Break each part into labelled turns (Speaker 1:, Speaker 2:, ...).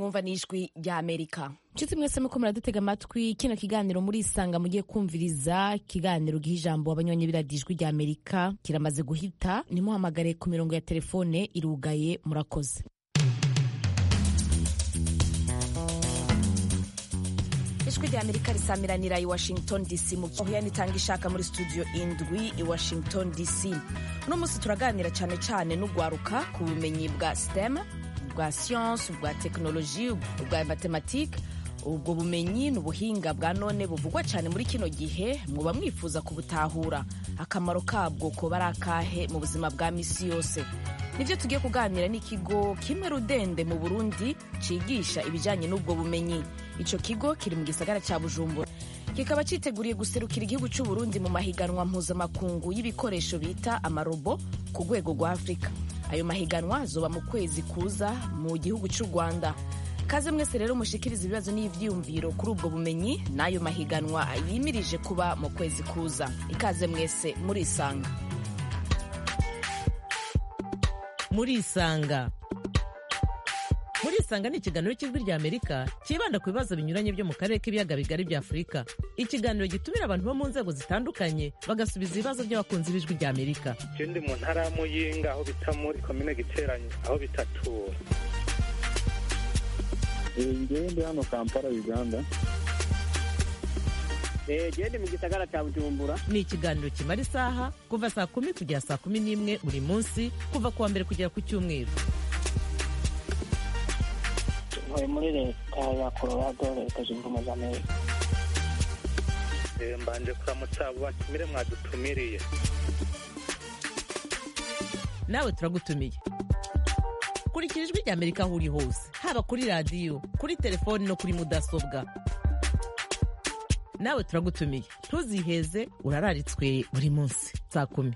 Speaker 1: mwumva n'ijwi rya amerika nshuti mwese muko muradutega amatwi kino kiganiro murisanga mugiye kumviriza ikiganiro giha ijambo abanywanyi biradiyo ijwi rya amerika kiramaze guhita nimuhamagare ku mirongo ya telefone irugaye murakoze ijwi rya amerika risamiranira i washington dc mu gihe itanga ishaka muri studio indwi i washington dc uno munsi turaganira cyane cyane n'ugwaruka ku bumenyi bwa stem bwa siyansi bwa tekinoloji bwa matematike ubwo bumenyi ni ubuhinga bwa none buvugwa cyane muri kino gihe muba mwifuza kubutahura akamaro kabwo kuba ari akahe mu buzima bwa misi yose nibyo tugiye kuganira n'ikigo kimwe rudende mu burundi cyigisha ibijyanye n'ubwo bumenyi icyo kigo kiri mu gisagara cya bujumbura kikaba cyiteguriye guserukira igihugu cy'u Burundi mu mahiganwa mpuzamakungu y'ibikoresho bita amarobo ku rwego rwa afurika ayo mahiganwa azoba mu kwezi kuza mu gihugu cy'u rwanda kaze mwese rero mushikiriza ibibazo n'ibyiyumviro kuri ubwo bumenyi n'ayo mahiganwa yimirije kuba mu kwezi kuza ikaze mwese murisanga
Speaker 2: murisanga murisanga ni ikiganiro cy'ijwi rya amerika cyibanda ku bibazo binyuranye byo mu karere k'ibiyaga bigari bya afurika ikiganiro gitumira abantu bo mu nzego zitandukanye bagasubiza ibibazo by'abakunzi b'ijwi rya amerika
Speaker 3: je ndi mu ntara ya muyinga aho bita muri komine giteranye aho bitatura
Speaker 4: ngewe ndi hano kampala uganda
Speaker 5: gende mu gisagara cya bujumbura
Speaker 2: ni ikiganiro kimara isaha kuva saa kumi kugera saa kumi n'imwe buri munsi kuva ku wa mbere kugera ku cyumweru
Speaker 5: ntuye muri leta ya colorado leta zunze ubumwe za amerika
Speaker 3: Eh, mbanje kuramutsa abo batumire mwadutumiriye
Speaker 2: nawe turagutumiye kurikira ijwi rya amerika aho uri hose haba kuri radiyo kuri telefoni no kuri mudasobwa nawe turagutumiye ntuziheze urararitswe buri munsi saa kumi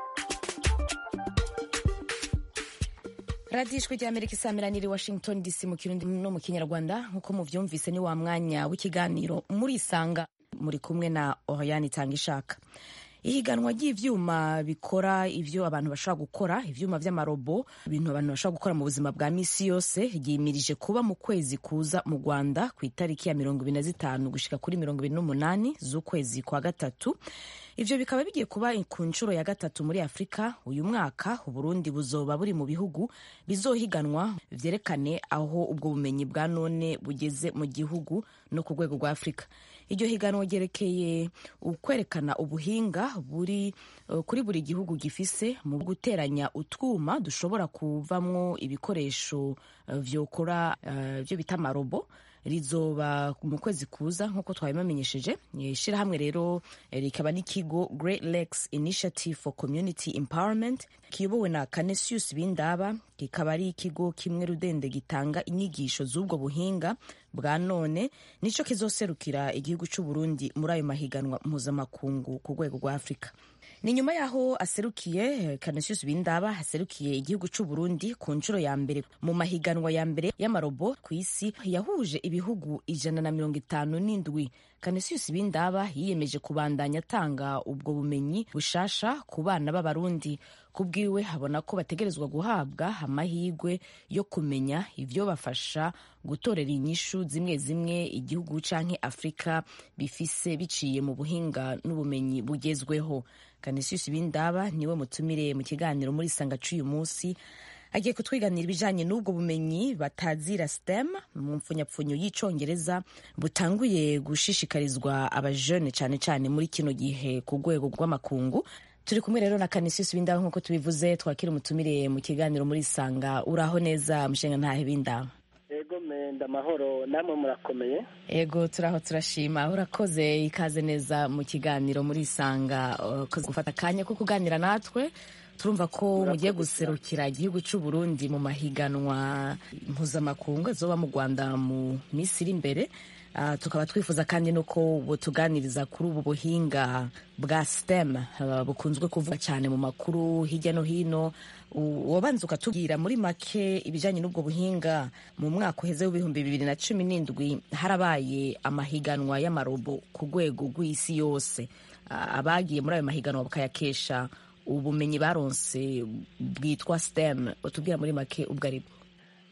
Speaker 1: radiyo ijwi rya amerika isamiranira i washington dc mu kirundi no mu kinyarwanda nk'uko mubyumvise ni wa mwanya w'ikiganiro murisanga muri kumwe na oriyani itanga ishaka ihiganwa ry'ivyuma bikora ivyo abantu bashobora gukora ivyuma vy'amarobo ibintu abantu bashobora gukora mu buzima bwa misi yose ryimirije kuba mu kwezi kuza mu rwanda ku itariki ya mirongo ibiri na zitanu gushika kuri mirongo ibiri n'umunani z'ukwezi kwa gatatu ivyo bikaba bigiye kuba ku nshuro ya gatatu muri afurika uyu mwaka uburundi buzoba buri mu bihugu bizohiganwa vyerekane aho ubwo bumenyi bwa none bugeze mu gihugu no ku rwego rwa afurika iryo higanwa ryerekeye ukwerekana ubuhinga buri uh, kuri buri gihugu gifise mu guteranya utwuma dushobora kuvamwo ibikoresho uh, vyokora uh, vyo bita amarobo rizoba mu kwezi kuza nk'uko twabibamenyesheje ishyirahamwe rero rikaba n'ikigo Great Lakes Initiative for Community Empowerment kiyobowe na Canisius Bindaba kikaba ari ikigo kimwe rudende gitanga inyigisho z'ubwo buhinga bwa none nico kizoserukira igihugu cy'u Burundi muri ayo mahiganwa mpuzamakungu ku rwego rwa Afurika ni nyuma yaho aserukiye Canisius Bindaba aserukiye igihugu cy'u Burundi ku nshuro ya mbere mu mahiganwa ya mbere y'amarobo ku isi yahuje ibihugu ijana na mirongo itanu n'indwi Canisius Bindaba yiyemeje kubandanya atanga ubwo bumenyi bushasha ku bana b'abarundi kubwiwe habona ko bategerezwa guhabwa amahirwe yo kumenya ivyo bafasha gutorera inyishu zimwe zimwe igihugu canke Afrika bifise biciye mu buhinga n'ubumenyi bugezweho Canisius Bindaba niwe mutumire mu kiganiro muri sanga c'uyu munsi agiye kutwiganira ibijanye n'ubwo bumenyi batazira STEM mu mpfunyapfunyo y'icongereza butanguye gushishikarizwa abajene cane cane muri kino gihe ku rwego rw'amakungu turi kumwe rero na Canisius Bindaba nk'uko tubivuze twakira umutumire mu kiganiro muri sanga uraho neza mushenga ntahe Bindaba
Speaker 5: ego menda amahoro namwe murakomeye
Speaker 1: ego turaho turashima urakoze ikaze neza mu kiganiro muri sanga ukoze gufata akanya ko kuganira natwe turumva ko mugiye guserukira igihugu cy'u Burundi mu mahiganwa mpuzamakungu azoba mu Rwanda mu minsi iri imbere Uh, tukaba twifuza kandi nuko butuganiriza kuri ubu buhinga bwa STEM uh, bukunzwe kuvuga cyane mu makuru hirya no hino wabanza ukatubwira muri make ibijyanye n'ubwo buhinga mu mwaka uheze w'ibihumbi bibiri na cumi n'indwi harabaye amahiganwa y'amarobo ku rwego rw'isi yose uh, abagiye muri ayo mahiganwa bakayakesha ubumenyi baronse bwitwa STEM utubwira muri make ubwo aribwo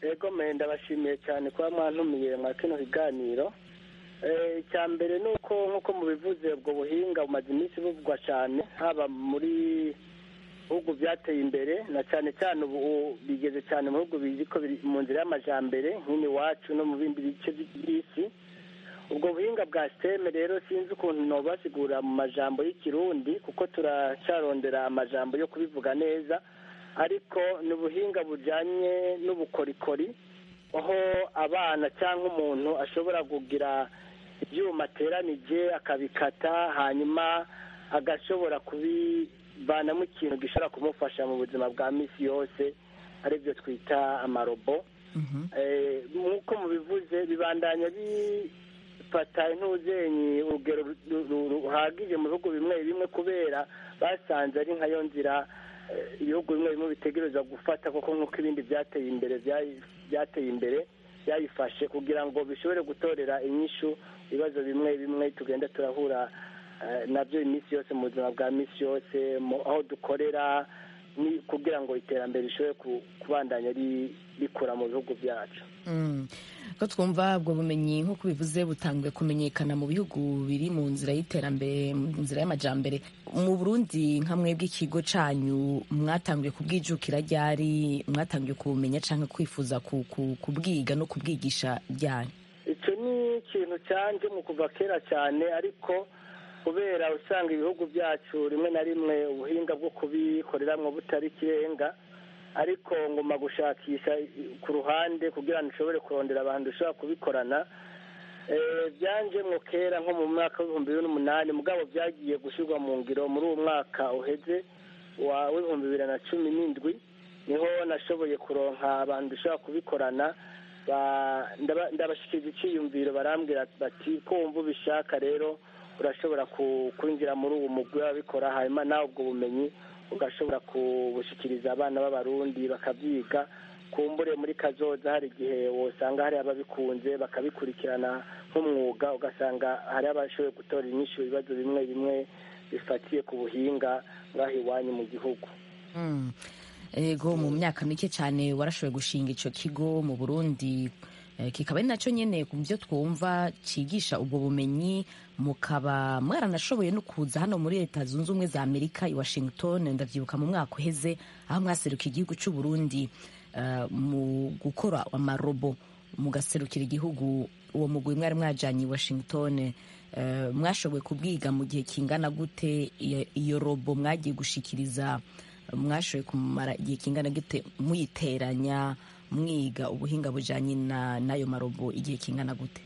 Speaker 6: ego me ndabashimiye cyane kuba mwantumiye mwa kino kiganiro Eh, icya mbere ni uko nk'uko mubivuze ubwo buhinga bumaze iminsi buvugwa cyane haba muri bihugu byateye imbere na cyane cyane ubu bigeze cyane mu bihugu bizi ko biri mu nzira y'amajambere nk'ini iwacu no mu bindi bice by'isi ubwo buhinga bwa siteme rero sinzi ukuntu nobasigura mu majambo y'ikirundi kuko turacarondera amajambo yo kubivuga neza ariko ni ubuhinga bujyanye n'ubukorikori aho abana cyangwa umuntu ashobora kugira ibyuma ateranije akabikata hanyuma agashobora kubivanamo ikintu gishobora kumufasha mu buzima bwa minsi yose aribyo twita amarobo Eh, nk'uko mubivuze bibandanya bifata intuzenyi urugero ru- ru- ruhagije mu bihugu bimwe bimwe kubera basanze ari nkayo nzira eh, ibihugu bimwe bimwe bitegereza gufata kuko nk'uko ibindi byateye imbere byayi- byateye imbere byayifashe kugira ngo bishobore gutorera inyishu ibibazo bimwe bimwe tugenda turahura eh, nabyo iminsi yose mu buzima bwa minsi yose mu- aho dukorera ni kugira ngo iterambere rishobore ku- kubandanya ri- rikura mu bihugu byacu
Speaker 1: Mm. ko twumva ubwo bumenyi nk'uko bivuze butanguye kumenyekana mu bihugu biri mu nzira y'iterambere mu nzira y'amajambere mu burundi nka mwebwe ikigo canyu mwatanguye kubwijukira ryari mwatanguye kubumenya canke kwifuza ku- ku- kubwiga no kubwigisha ryari
Speaker 6: icyo ni ikintu cyanje mu kuva kera cyane ariko kubera usanga ibihugu byacu rimwe na rimwe ubuhinga bwo kubikoreramwo butari ikirenga ariko ngomba gushakisha ku ruhande kugira ngo nshobore kurondera abantu dushobora kubikorana Eh, byanjemwo kera nko mu mwaka w'ibihumbi bibiri n'umunani mugabo byagiye gushyirwa mu ngiro muri uwo mwaka uheze wa w'ibihumbi bibiri na cumi n'indwi niho nashoboye kuronka abantu dushobora kubikorana ba- ndaba- ndabashikiriza icyiyumviro barambwira bati ko wumva ubishaka rero urashobora ku- kwinjira muri uwo mugwi w'ababikora hanyuma nawe ubwo bumenyi ugashobora kubushikiriza abana b'abarundi bakabyiga kumbure muri kazoza hari igihe wosanga hari ababikunze bakabikurikirana nk'umwuga ugasanga hari abashoboye gutora inyishu ibibazo bimwe bimwe bifatiye ku buhinga ngaho iwanyu mu gihugu
Speaker 1: Mm. ego mu myaka mike cyane warashoboye gushinga ico kigo mu burundi eh, kikaba ari nacyo nyene ku byo twumva cigisha ubwo bumenyi mukaba mwaranashoboye no kuza hano muri leta zunze ubumwe za amerika i washington ndavyibuka mu mwaka uheze aho mwaseruka igihugu c'u burundi eh, mu gukora amarobo mugaserukira igihugu uwo mugwi mwari mwajanye i washington eh, mwashoboye kubwiga mu gihe kingana gute iyo- iyo robo mwagiye gushikiriza mwashoboye kumara igihe kingana gute muyiteranya mwiga ubuhinga bujanye na n'ayo marobo igihe kingana gute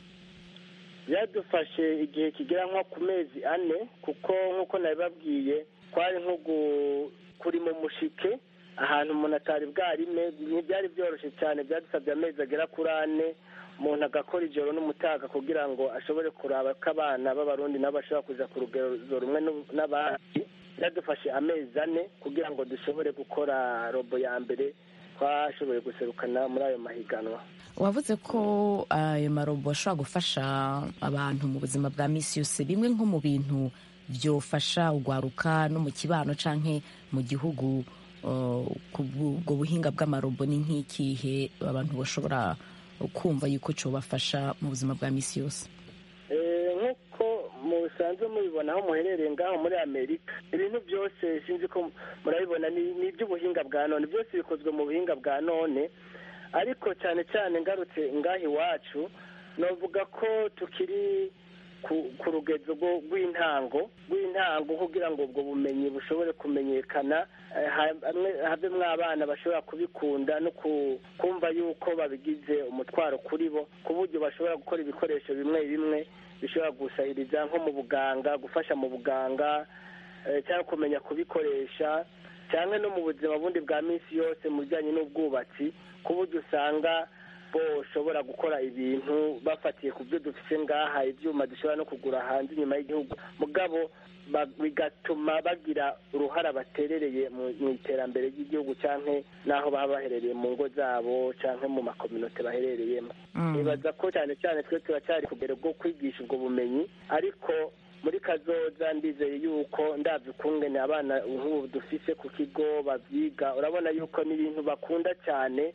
Speaker 6: byadufashe igihe kigera nko ku mezi ane kuko nk'uko nabibabwiye twari nko gu- kuri mu mushike ahantu umuntu atari bwarime ntibyari byoroshye cyane byadusabye amezi agera kuri ane umuntu agakora ijoro n'umutaga kugira ngo ashobore kuraba ko abana b'abarundi nabo bashobora kuja ku rugero rumwe n'u- n'abandi byadufashe amezi ane kugira ngo dushobore gukora robo ya mbere twashoboye guserukana muri ayo mahiganwa
Speaker 1: wavuze ko ayo marobo ashobora gufasha abantu mu buzima bwa misi yose bimwe nko mu bintu byofasha ugwaruka no mu kibano canke mu gihugu uh, ku bwo buhinga bw'amarobo ni nk'ikihe abantu bashobora kumva yuko cobafasha mu buzima bwa misi yose
Speaker 6: Eh, nk'uko musanzwe mubibona aho muherereye ngaho muri amerika ibintu byose sinzi ko murabibona ni ni iby'ubuhinga bwa none byose bikozwe mu buhinga bwa none ariko cyane cyane ngarutse ngaho iwacu navuga ko tukiri ku ku rugezo rwo- rw'intango rw'intango kugira ngo ubwo bumenyi bushobore kumenyekana eh, ha- hamwe havemwo abana bashobora kubikunda no ku- kumva yuko babigize umutwaro kuri bo ku buryo bashobora gukora ibikoresho bimwe bimwe bishobora gusahiriza nko mu buganga gufasha mu buganga eh, cyangwa kumenya kubikoresha cyangwa no mu buzima bundi bwa minsi yose mu bijyanye n'ubwubatsi ku buryo usanga boshobora gukora ibintu bafatiye ku byo dufite ngaha ibyuma dushobora no kugura hanze inyuma y'igihugu mugabo ba- bigatuma bagira uruhara baterereye mu mu iterambere ry'igihugu cyangwa n'aho baba baherereye mu ngo zabo cyangwa mu makominote baherereyemo nibaza ko cyane cyane twe turacyari ku rugero rwo kwigisha ubwo bumenyi ariko muri kazoza ndizeye yuko ndabyo ukungene abana nk'ubu dufise ku kigo babyiga urabona yuko n'ibintu bakunda cyane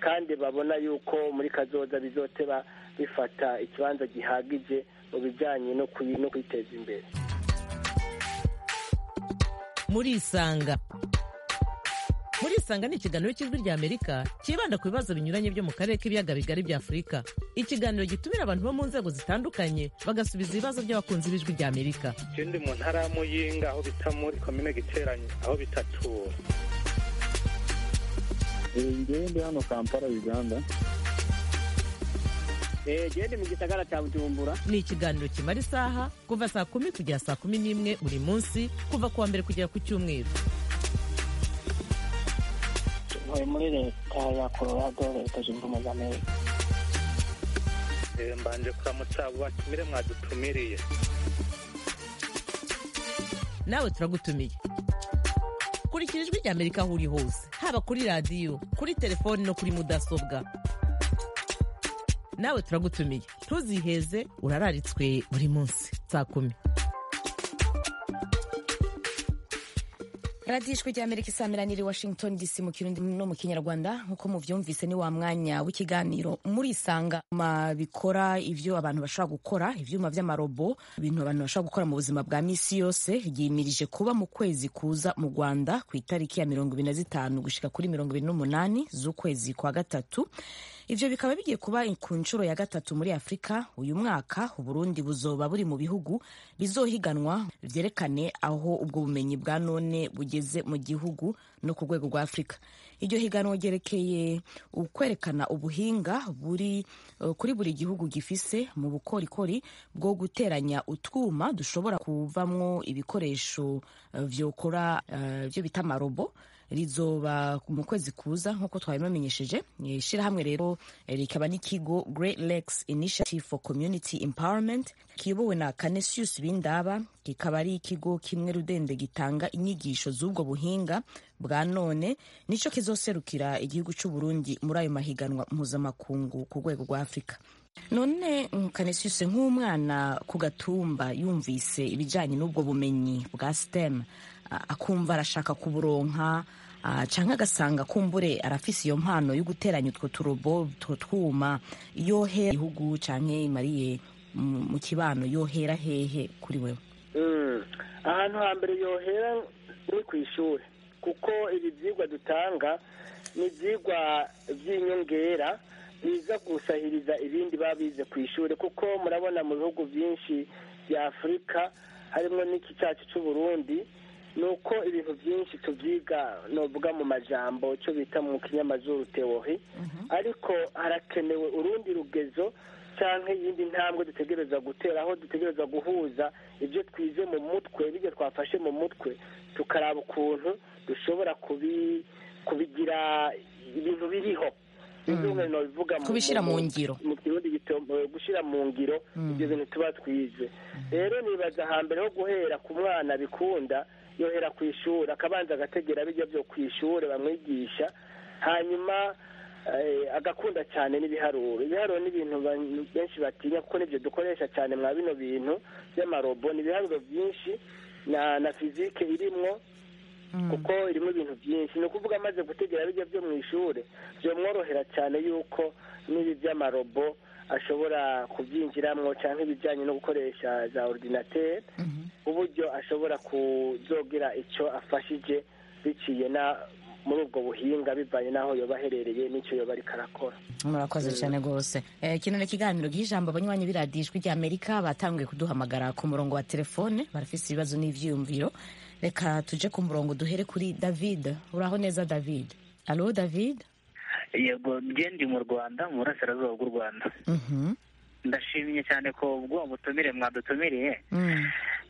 Speaker 6: kandi babona yuko muri kazoza bizoteba bifata ikibanza gihagije mu bijyanye no kuyi- no kwiteza imbere
Speaker 2: murisanga murisanga ni ikiganiro cy'ijwi rya amerika cyibanda ku bibazo binyuranye byo mu karere k'ibiyaga bigari bya afurika ikiganiro gitumira abantu bo mu nzego zitandukanye bagasubiza ibibazo by'abakunzi b'ijwi rya amerika
Speaker 3: je ndi mu ntara ya muyinga aho bita muri komine giteranyi aho bitatura
Speaker 4: ngewe ndi hano kampala uganda
Speaker 5: gende mu gisagara cya bujumbura
Speaker 2: ni ikiganiro kimara isaha kuva saa kumi kugera saa kumi n'imwe buri munsi kuva ku wa mbere kugera ku cyumweru
Speaker 5: ntuye muri leta ya colorado leta zunze ubumwe za amerika
Speaker 3: Eh, mbanje kuramutsa abo batumire mwadutumiriye
Speaker 2: nawe turagutumiye kurikira ijwi rya amerika aho uri hose haba kuri radiyo kuri telefoni no kuri mudasobwa nawe turagutumiye ntuziheze urararitswe buri munsi saa kumi
Speaker 1: radiyo ijwi rya amerika isamiraniye washington dc mu kirundi no mu kinyarwanda nk'uko muvyumvise ni wa mwanya w'ikiganiro murisanga ma bikora ivyo abantu bashobora gukora ivyuma vy'amarobo ibintu abantu bashobora gukora mu buzima bwa misi yose ryimirije kuba mu kwezi kuza mu rwanda ku itariki ya mirongo ibiri na zitanu gushika kuri mirongo ibiri n'umunani z'ukwezi kwa gatatu ivyo bikaba bigiye kuba ku nshuro ya gatatu muri afurika uyu mwaka uburundi buzoba buri mu bihugu bizohiganwa vyerekane aho ubwo bumenyi bwa none bugeze mu gihugu no ku rwego rwa afurika iryo higanwa ryerekeye ukwerekana ubuhinga buri uh, kuri buri gihugu gifise mu bukorikori bwo guteranya utwuma dushobora kuvamwo ibikoresho uh, vyokora uh, vyo bita amarobo rizoba mu kwezi kuza nk'uko twabibamenyesheje ishyirahamwe rero eh, rikaba n'ikigo Great Lakes Initiative for Community Empowerment kiyobowe na Canisius Bindaba kikaba ari ikigo kimwe rudende gitanga inyigisho z'ubwo buhinga bwa none nico kizoserukira igihugu cy'u Burundi muri ayo mahiganwa mpuzamakungu ku rwego rwa Afurika none Canisius nk'umwana ku gatumba yumvise ibijyanye n'ubwo bumenyi bwa STEM a- akumva arashaka kuburonka ah, canke agasanga kumbure arafise iyo mpano yo guteranya utwo turobo utwo twuma yohera igihugu canke imariye mu mu kibano yohera hehe kuri wewe
Speaker 6: Mm. ahantu hambere yohera ni ku ishuri kuko ibi byigwa dutanga ni ibyigwa by'inyongera biza gusahiriza ibindi baba bize ku ishuri kuko murabona mu bihugu byinshi bya afurika harimo n'iki cyacu cy'u Burundi ni uko ibintu byinshi tubyiga novuga mu majambo cyo bita mu kinyamazuru tewohi ariko harakenewe urundi rugezo cyangwa iyindi ntambwe dutegereza gutera aho dutegereza guhuza ibyo twize mu mutwe n'ibyo twafashe mu mutwe tukaraba ukuntu dushobora kubi kubigira ibintu biriho Bizumwe nobivuga mu-
Speaker 1: Kubishira mu
Speaker 6: mu-
Speaker 1: ngiro.
Speaker 6: mu kirundi gitombo gushyira mu ngiro ibyo bintu tuba twize rero nibaza hambere ho guhera ku mwana bikunda yohera ku ishuri akabanza agategera bijya byo ku ishuri bamwigisha hanyuma eh, agakunda cyane n'ibiharuro ibiharuro ni ibintu abantu benshi batinya kuko nibyo dukoresha cyane mwa bino bintu by'amarobo ni ibiharuro byinshi na na fizike irimwo kuko irimo ibintu byinshi ni ukuvuga amaze gutegera bijya byo mu ishuri byamworohera cyane yuko n'ibi by'amarobo ashobora kubyinjiramo cyangwa ibijyanye no gukoresha za ordinateri uburyo ashobora kuzogira icyo afashije biciye na muri ubwo buhinga bivanye n'aho yoba aherereye n'icyo yoba ariko arakora
Speaker 1: murakoze cyane rwose Eh, kino ni ikiganiro giha ijambo abanywanyi b'iradiyo ijwi rya amerika batanguye kuduhamagara ku murongo wa telefone barafise ibibazo n'ivyiyumviro reka tuje ku murongo duhere kuri david uraho neza david alo david
Speaker 7: yego njye ndi mu rwanda mu burasirazuba bw'u rwanda
Speaker 1: Mhm.
Speaker 7: ndashimye cyane ko bw'uwo butumire mwadutumiriye
Speaker 1: Mm.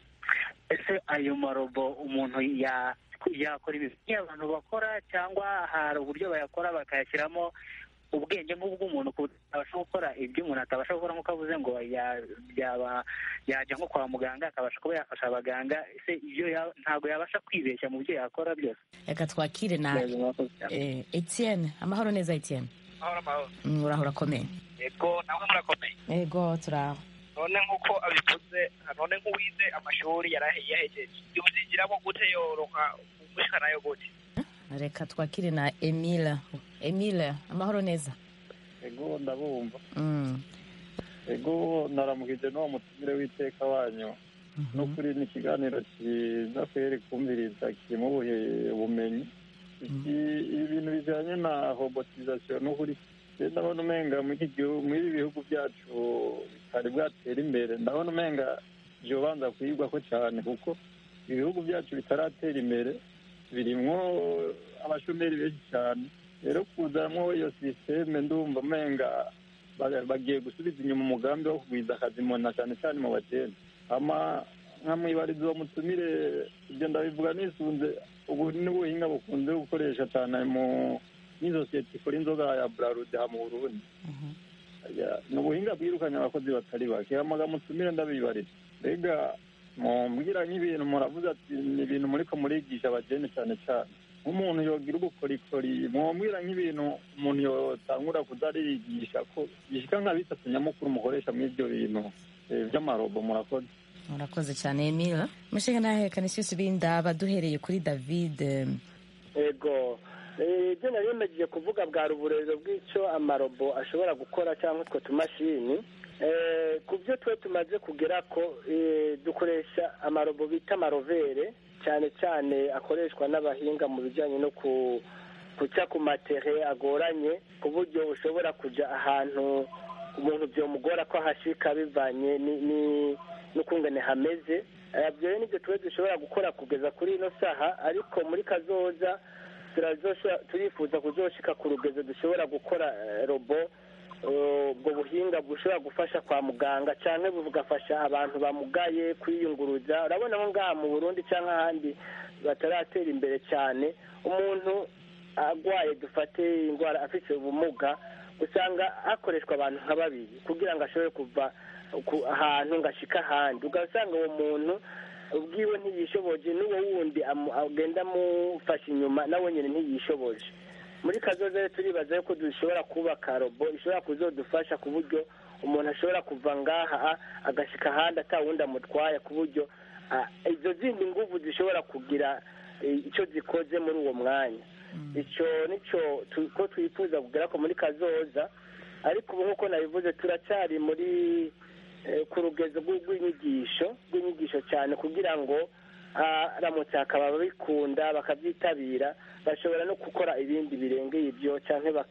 Speaker 7: ese ayo marobo umuntu ya yakora ibintu abantu bakora cyangwa hari uburyo bayakora bakayashyiramo ubwenge nk'ubw'umuntu ku buryo atabasha gukora ibyo umuntu atabasha gukora nk'uko avuze ngo ya- yaba yajya nko kwa muganga akabasha kuba yafasha abaganga ese ibyo ya- ntabwo yabasha kwibeshya mu byo yakora byose
Speaker 1: reka twakire na
Speaker 7: Yego, murakoze cyane.
Speaker 1: eh, etienne amahoro neza etienne
Speaker 8: amahoro amahoro
Speaker 1: Mm, uraho urakomeye
Speaker 8: yego nawe murakomeye
Speaker 1: ego turaho
Speaker 8: none nk'uko abivuze none nk'uwize amashuri yarahe- yahejeje yuzigiramo gute yoroka umushikanayo gute
Speaker 1: reka twakire na emile emile amahoro neza
Speaker 4: ego ndabumva
Speaker 1: Mm.
Speaker 4: ego naramukije n'uwo mutumire w'iteka wanyu n'ukuri ni ikiganiro cyiza kweri kumviriza kirimo ubuhe- ubumenyi Iki- ibintu bijyanye na robotizasiyo n'ukuri je ndabona umenga muri iki gihugu muri ibi bihugu byacu bitari bwatera imbere ndabona umenga vyobanza kwigwako cyane kuko ibihugu byacu bitaratera imbere birimwo abashomeri benshi cyane rero kuzamwo iyo sisiteme ndumva umenga ba- bagiye gusubiza inyuma umugambi wo kugwiza akazi mu na cyane cyane mu bageni ama nkamwibariza uwo mutumire ibyo ndabivuga nisunze ubu n'ubuhinga bukunze gukoresha cyane mu n'isosiyete ikora inzoga ya burarude ha mu burundi Ya, ni ubuhinga bwirukanye abakozi batari bake hamaga mutumire ndabibariza mbega mumbwira nk'ibintu muravuze ati ni ibintu muriko murigisha abageni cyane cyane nk'umuntu yogira ubukorikori mwambwira nk'ibintu umuntu yotangura kuzarigisha ko gishika nka bitatu nyamukuru mukoresha muri ibyo bintu eh, by'amarobo murakoze
Speaker 1: murakoze cyane emile mushinga nahe kanisius bindaba duhereye kuri david eh,
Speaker 6: ego Eh, ibyo nari bimaze kuvuga bwari uburero bw'icyo amarobo ashobora gukora cyangwa utwo tumashini Eh, ku byo twe tumaze kugera ko eh, dukoresha amarobo bita amarovere cyane cyane akoreshwa n'abahinga mu bijyanye no ku guca ku matere agoranye ku buryo ushobora kujya ahantu umuntu byomugora ko ahashika bivanye ni- ni- n'ukungane hameze Eh, ibyo rero nibyo tuba dushobora gukora kugeza kuri ino saha ariko muri kazoza turazosha- turifuza kuzoshika ku rugezo dushobora gukora eh, robo eh, ubwo buhinga bushobora gufasha kwa muganga cyangwa bugafasha abantu bamugaye kwiyunguruza urabona nko ngaha mu burundi cyangwa ahandi bataratera imbere cyane umuntu arwaye dufate indwara afite ubumuga usanga hakoreshwa abantu nka babiri kugira ngo ashobore kuva ku- ahantu ngo ashike ahandi ugasanga uwo muntu ubwiwe ntiyishoboje n'uwo wundi amu- agenda amufasha inyuma nawe nyine ntiyishoboje muri kazoza rero turibaza yuko dushobora kubaka robo ishobora kuzodufasha ku buryo umuntu ashobora kuva ngaha agashika ahandi atawundi amutwaye ku buryo ah, izo zindi nguvu zishobora kugira eh, icyo zikoze muri uwo mwanya icyo nicyo tu- ko twifuza kugera ko muri kazoza ariko ubu nk'uko nabivuze turacyari muri eh, ku rugezo rw'u- rw'inyigisho rw'inyigisho cyane kugira ngo aramutse hakaba ababikunda bakabyitabira bashobora no gukora ibindi birengeye ibyo cyangwa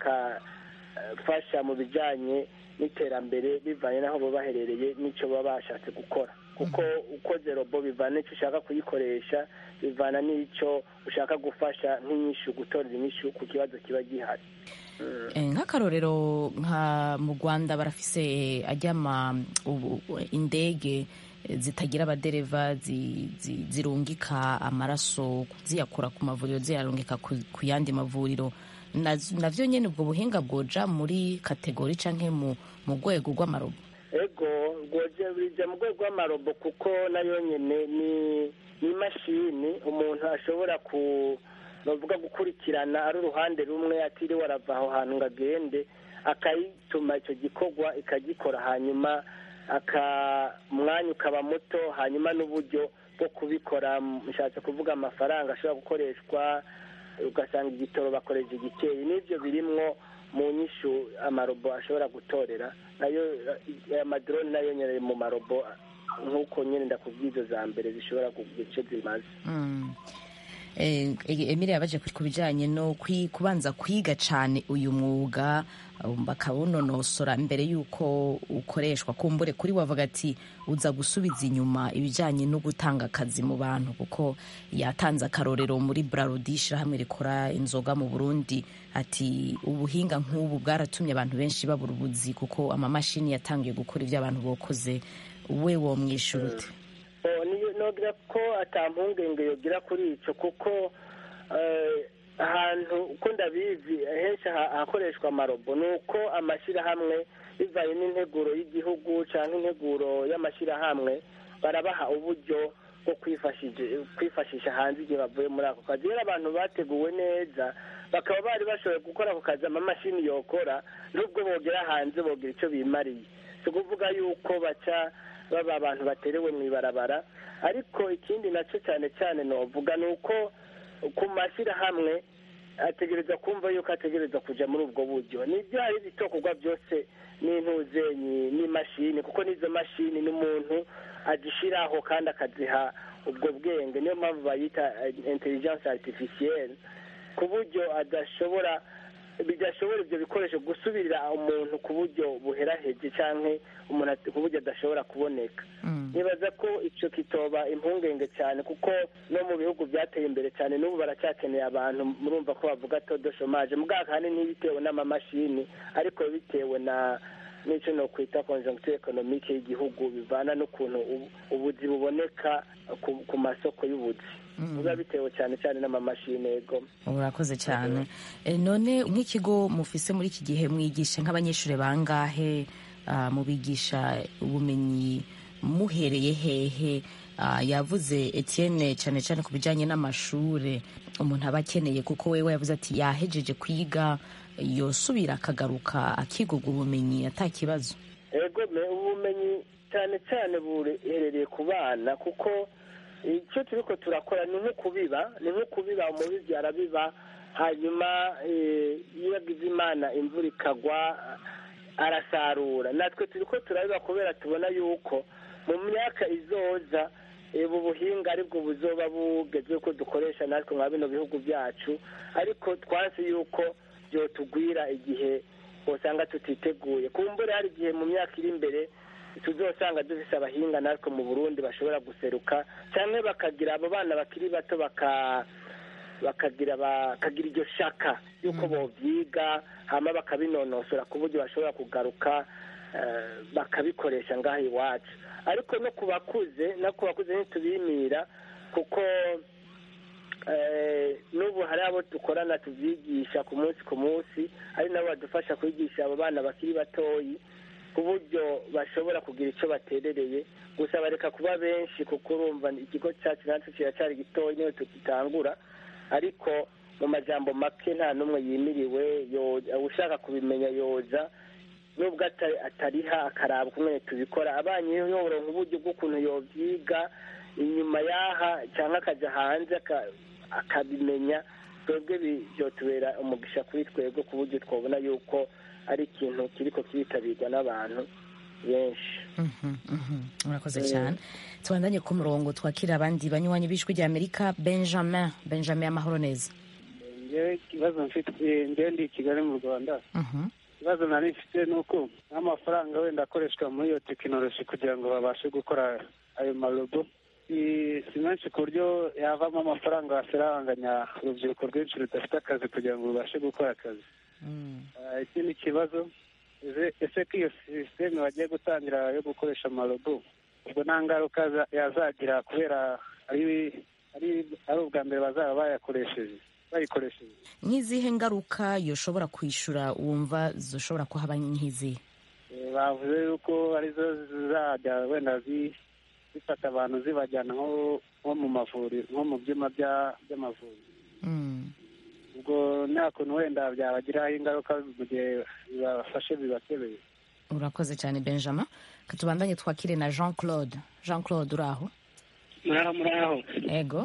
Speaker 6: bakafasha mu bijyanye n'iterambere bivanye n'aho baba baherereye n'icyo baba bashatse gukora kuko ukoze robo bivana n'icyo ushaka kuyikoresha bivana n'icyo ushaka gufasha nk'inyishu gutorera inyishu ku kibazo kiba gihari
Speaker 1: Eh, nk'akarorero nka mu rwanda barafise ajyama ubu- indege eh, zitagira abadereva zi- zi- zirungika amaraso ziyakura ku mavuriro ziyarungika ku ku yandi mavuriro Naz- navyo nyene ubwo buhinga bwoja muri kategori canke mu mu rwego rw'amarobo
Speaker 6: ego rwoje bija mu rwego rw'amarobo kuko nayo nyine ni ni imashini umuntu ashobora ku bavuga gukurikirana ari uruhande rumwe atiriwe arava aho hantu ngo agende akayituma icyo gikorwa ikagikora hanyuma aka umwanya ukaba muto hanyuma n'uburyo bwo kubikora mushatse kuvuga amafaranga ashobora gukoreshwa ugasanga igitoro bakoresha igikeye n'ibyo birimwo mu nyishu amarobo ashobora gutorera nayo eh, amadrone nayo nyine ari mu marobo nk'uko nyine ndakubwiza za mbere zishobora kugira icyo zimaze
Speaker 1: Mm. Eh, Emile yabaje ku ku bijyanye no kwi- kubanza kwiga cyane uyu mwuga um, bakawunonosora mbere y'uko ukoreshwa kumbure kuri wavuga ati uza gusubiza inyuma ibijyanye no gutanga akazi mu bantu kuko yatanze akarorero muri Brarudi ishyirahamwe rikora inzoga mu Burundi ati ubuhinga nk'ubu bwaratumye abantu benshi babura ubuzi kuko amamashini yatangiye gukora ibyo abantu bokoze we wo mwishyura ute
Speaker 6: Oh, niyo- nogira ko atampungenge yogira kuri ico kuko eh, ahantu uko ndabizi henshi ha- hakoreshwa amarobo ni uko amashyirahamwe bivanye n'integuro y'igihugu cyangwa integuro y'amashyirahamwe barabaha uburyo bwo kwifashije- kwifashisha hanze igihe bavuye muri ako kazi rero abantu bateguwe neza bakaba bari bashoboye gukora ako kazi amamashini yokora nubwo bogera hanze bogira icyo bimariye si ukuvuga yuko baca baba abantu baterewe mu ibarabara ariko ikindi nacyo cyane cyane novuga ni uko ku mashyirahamwe ategereza kumva yuko ategereza kuja muri ubwo buryo nibyo hari ibitokorwa byose n'intuzenyi n'imashini kuko n'izo mashini n'umuntu azishiraho kandi akaziha ubwo bwenge niyo mpamvu bayita eh, intelligence artificielle ku buryo adashobora bidashobora ibyo bikoresho gusubirira umuntu ku buryo buheraheje canke umuntu at- ku buryo adashobora kuboneka nibaza ko ico kitoba impungenge cyane kuko no mu bihugu byateye imbere cyane n'ubu baracyakeneye abantu murumva ko bavuga todo chômage mugaka hani ntibitewe n'amamashini ariko bitewe na n'icyo no kwita conjoncture economique y'igihugu bivana n'ukuntu ubu- ubuzi buboneka ku, ku masoko y'ubuzi biba bitewe cyane cyane n'amamashini yego
Speaker 1: urakoze cyane Eh, none nk'ikigo mufise muri iki gihe mwigisha nk'abanyeshuri bangahe ah, mubigisha ubumenyi muhereye hehe Ah, yavuze etienne cyane cyane ku bijyanye n'amashure umuntu aba akeneye kuko wewe yavuze ati yahejeje kwiga yosubira akagaruka akiga ubwo bumenyi ata kibazo
Speaker 6: ego me ubumenyi cyane cyane buherereye ku bana kuko icyo turiko turakora ni nko kubiba ni nko kubiba umubibyi arabiba hanyuma eh, iyo agize imana imvura ikagwa arasarura natwe turiko turabiba kubera tubona yuko mu myaka izoza eh, ubu buhinga aribwo buzoba bugezweho ko dukoresha natwe nka bino bihugu byacu ariko twansi yuko byotugwira igihe usanga tutiteguye kumbure hari igihe mu myaka iri imbere tuzosanga dufise abahinga natwe mu burundi bashobora guseruka cyangwa bakagira abo bana bakiri bato baka bakagira bakagira iryo shaka yuko bovyiga hama bakabinonosora ku buryo bashobora kugaruka eh, bakabikoresha ngaha iwacu ariko no ku bakuze no ku bakuze ntitubimira kuko eh, n'ubu hari abo dukorana tuvyigisha ku munsi ku munsi ari nabo badufasha kwigisha abo bana bakiri batoyi ku buryo bashobora kugira icyo baterereye gusa bareka kuba benshi kuko urumva ikigo cyacu natwe kiracyari gitoya niyo tukitangura ariko mu majambo make nta n'umwe yimiriwe yo- ushaka kubimenya yoza nubwo ata- atariha akaraba kumwe tubikora abanye yoronka uburyo bw'ukuntu yovyiga inyuma y'aha cyangwa akajya hanze aka- akabimenya twebwe bi- byotubera umugisha kuri twebwe ku buryo twabona yuko ari ikintu kiriko kiritabirwa n'abantu benshi
Speaker 1: Mhm, mhm. urakoze cyane tubandanye ku murongo twakira abandi banywanyi b'ijwi rya amerika benjamin benjamin amahoro neza
Speaker 9: ngewe ikibazo mfite ngewe ndi i kigali mu rwanda
Speaker 1: Mhm.
Speaker 9: ikibazo nari mfite ni uko nk'amafaranga wenda akoreshwa muri iyo tekinoloji kugira ngo babashe gukora ayo marobo si si menshi ku buryo yavamo amafaranga wasiranganya urubyiruko rwinshi rudafite akazi kugira ngo rubashe gukora akazi Ah, ikindi kibazo ese- ese ko iyo sisiteme bagiye gutangira yo gukoresha amarobo ubwo nta ngaruka za- yazagira kubera ari ari ari ubwa mbere bazaba bayakoresheje bayikoresheje
Speaker 1: nk'izihe ngaruka yoshobora kwishyura wumva zishobora kuhaba nk'izihe
Speaker 9: Eh, bavuze yuko arizo zizajya wenda zi- zifata abantu zibajyana nko nko mu mavuriro nko mu byuma bya- by'amavuriro
Speaker 1: Mm.
Speaker 9: ubwo nta kuntu wenda byabagiraho ingaruka mu gihe bibafashe bibakebeye
Speaker 1: urakoze cyane benjamin katubandanye twakire na jean claude jean claude uri aho
Speaker 10: muraho muraho
Speaker 1: ego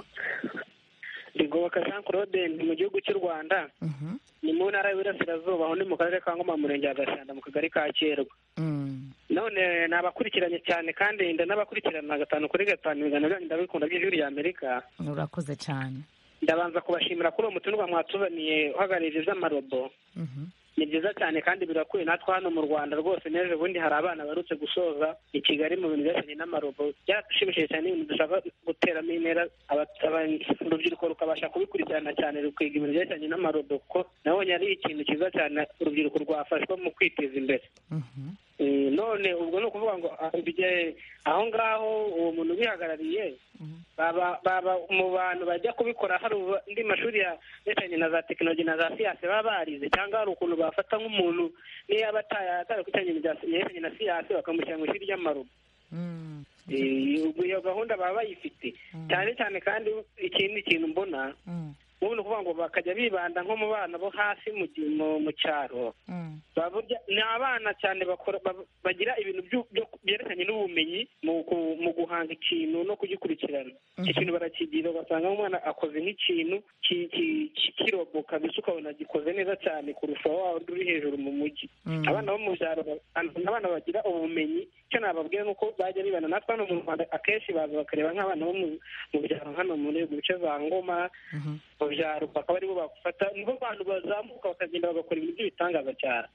Speaker 10: rigoboka jean claude ni mu gihugu cy'u rwanda
Speaker 1: Mhm.
Speaker 10: ni mu ntara y'Iburasirazuba aho ni mu karere ka ngoma mu murenge wa gashanda mu kagari ka kerwa
Speaker 1: Mm.
Speaker 10: none nabakurikiranye cyane kandi nda n'abakurikirana gatanu kuri gatanu ibiganiro byanyu ndabikunda by'ijwi rya amerika
Speaker 1: urakoze cyane
Speaker 10: ndabanza kubashimira kuri uwo mutumirwa mwatuzaniye uhagarariye iby'amarobo
Speaker 1: Mhm.
Speaker 10: ni byiza cyane kandi birakwiye natwe hano mu rwanda rwose n'ejo bundi hari abana barutse gusoza i kigali mu bintu byerekeranye n'amarobo byaratushimishije cyane ibintu dushaka guteramo intera aba- aba- urubyiruko rukabasha kubikurikirana cyane rukiga ibintu byerekeranye n'amarobo kuko nabonye ari ikintu cyiza cyane urubyiruko rwafashwa mu kwiteza imbere
Speaker 1: Mhm.
Speaker 10: Eh, none ubwo ni ukuvuga ngo ah, bijye- aho ngaho uwo muntu ubihagarariye baba baba mu bantu bajya kubikora hari ubu- andi mashuri ya yerekeranye na za tekinoloji na za siyansi baba barize cyangwa hari ukuntu bafata nk'umuntu niyo yaba ataya- atarakurikiranye ibintu bya- yerekeranye na siyansi bakamushyira mu ishuri ry'amarugo
Speaker 1: Mm.
Speaker 10: Eh, ubwo iyo gahunda baba bayifite cyane cyane kandi ikindi kintu mbona
Speaker 1: Mm.
Speaker 10: ubu ni ukuvuga ngo bakajya bibanda nko mu bana bo hasi mu gi- mu- mu cyaro baburya ni abana cyane bakora ba- bagira ibintu byu- byo- byerekeranye n'ubumenyi mu ku- mu guhanga ikintu no kugikurikirana icyo kintu barakigira ugasanga umwana akoze nk'ikintu ki- ki- ki- kirobo kabisa ukabona gikoze neza cyane kurusha wa wundi uri hejuru mu mujyi
Speaker 1: Mm.
Speaker 10: abana bo mu byaro ba- ni abana bagira ubumenyi icyo nababwira ni uko bajya bibana natwe hano mu rwanda akenshi baza bakareba nk'abana bo mu- mu byaro hano muri mu bice za ngoma mu byaro bakaba aribo bafata nibo bantu bazamuka bakagenda bagakora ibintu by'ibitangaza cyane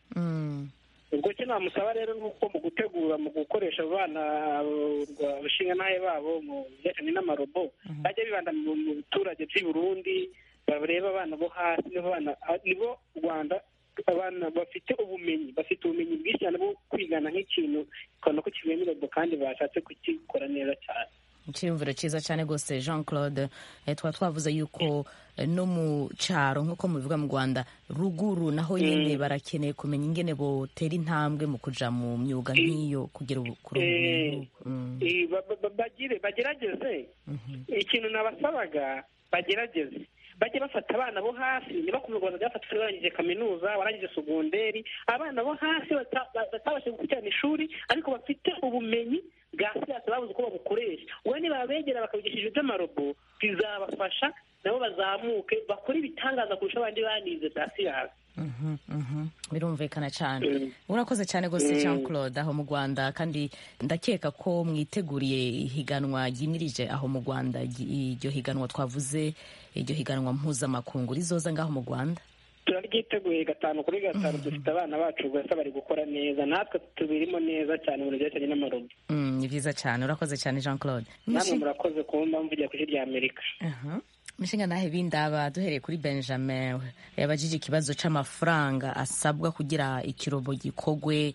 Speaker 10: ubwo cyo namusaba rero ni uko mu gutegura mu gukoresha abana abashinga n'ahe babo mu bijyanye n'amarobo bajya bibanda mu mu biturage by'i burundi bareba abana bo hasi nibo bana nibo rwanda abana bafite ubumenyi bafite ubumenyi bwinshi cyane bwo kwigana nk'ikintu ukabona ko kivuye muri robo kandi bashatse kugikora neza cyane
Speaker 1: icyiyumviro cyiza cyane rwose jean claude eh, twaba twavuze yuko eh, no mu cyaro nk'uko mubivuga mu rwanda ruguru naho nyine barakeneye kumenya ingene botera intambwe mu kuja mu myuga nk'iyo kugira ubu- kuri ubu
Speaker 10: Eh,
Speaker 1: bintu. Mm.
Speaker 10: eh, ba- ba- ba- bagire bagerageze ikintu nabasabaga bagerageze bajye bafata abana bo hasi ntibakomeze rwanda byafata warangije kaminuza warangije segonderi abana bo hasi bata- ba- batabashije gukurikirana ishuri ariko bafite ubumenyi bwa siyansi babuze uko babukoresha ubu nibabegera bakabigisha iby'amarobo bizabafasha nabo bazamuke bakore ibitangaza kurusha abandi banize bya siyansi
Speaker 1: Mhm, mhm. birumvikana cyane urakoze cyane rwose jean claude aho mu rwanda kandi ndakeka ko mwiteguriye ihiganwa ryimirije aho mu rwanda ry- iryo higanwa twavuze iryo higanwa mpuzamakungu rizoza ngaho mu rwanda
Speaker 10: turaryiteguye gatanu kuri gatanu dufite abana bacu rwose bari gukora neza natwe tubirimo neza cyane mu byerekeranye n'amarobo
Speaker 1: Mm, ni byiza cyane urakoze cyane jean claude
Speaker 10: namwe murakoze kumva mvugira ku ijwi rya amerika
Speaker 1: mishinga nahe bindaba duhereye kuri benjamin yabajije ikibazo c'amafaranga asabwa kugira ikirobo gikogwe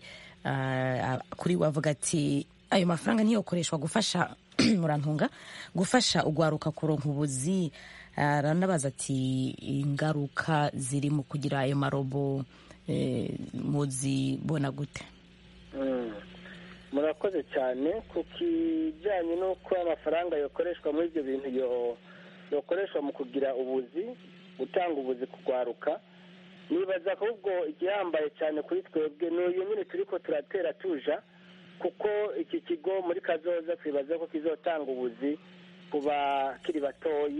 Speaker 1: ah, kuri we avuga ati ayo mafaranga niyokoreshwa gufasha murantunga gufasha ugwaruka kuronka ubuzi aranabaza ati ingaruka ziri mu kugira ayo marobo eh, muzibona gute
Speaker 6: Mm. murakoze cyane ku kijyanye n'uko amafaranga yakoreshwa muri ibyo bintu yo- yokoreshwa mu kugira ubuzi gutanga ubuzi kugwaruka nibaza ahubwo igihambaye cyane kuri twebwe ni uyu nyine turi ko turatera tuja kuko iki kigo muri kazoza twibaza ko kizotanga ubuzi ku bakiri batoyi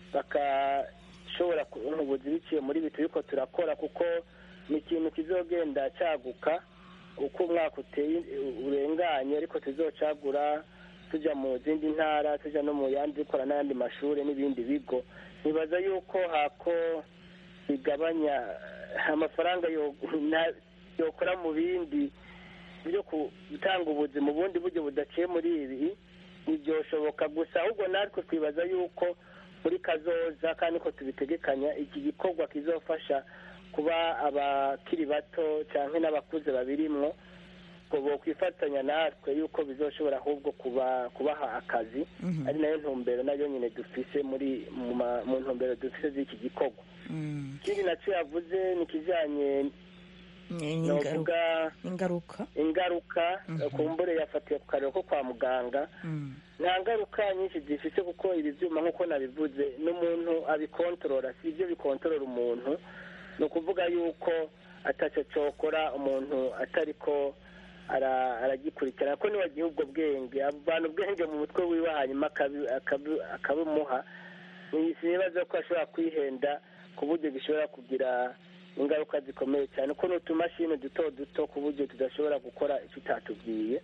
Speaker 6: bakashobora kubona ubuzi biciye muri ibi turi ko turakora kuko ni ikintu kizogenda cyaguka uko umwaka uteye urenganye ariko tuzocagura tujya mu zindi ntara tujya no mu yandi dukora n'ayandi mashuri n'ibindi bigo nibaza yuko hako bigabanya amafaranga yo- na- yokora mu bindi byo gutanga ubuzi mu bundi buryo budaciye muri ibi ntibyoshoboka gusa ahubwo natwe twibaza yuko muri kazoza kandi ko tubitegekanya iki gikorwa kizofasha kuba abakiri bato cyangwa n'abakuze babirimwo ngo bokwifatanya natwe yuko bizoshobora ahubwo kuba kubaha akazi ari nayo ntumbero nayo nyine dufise muri mu ma- mu ntumbero dufise z'iki gikorwa ikindi nacyo yavuze ni ikijyanye novuga
Speaker 1: ingaruka
Speaker 6: ingaruka kumbure yafatiye ku karero ko kwa muganga nta ngaruka nyinshi zifite kuko ibi byuma nk'uko nabivuze n'umuntu abikontorora si ibyo bikontorora umuntu ni ukuvuga yuko atacyo cyokora umuntu atari ko ara- aragikurikirana ko niba agiha ubwo bwenge avana ubwenge mu mutwe wiwe hanyuma akabi- akabi- akabimuha Ni- sinibaza ko ashobora kwihenda ku buryo bishobora kugira ingaruka zikomeye cyane ko ni utumashini duto duto ku buryo tudashobora gukora icyo utatubwiye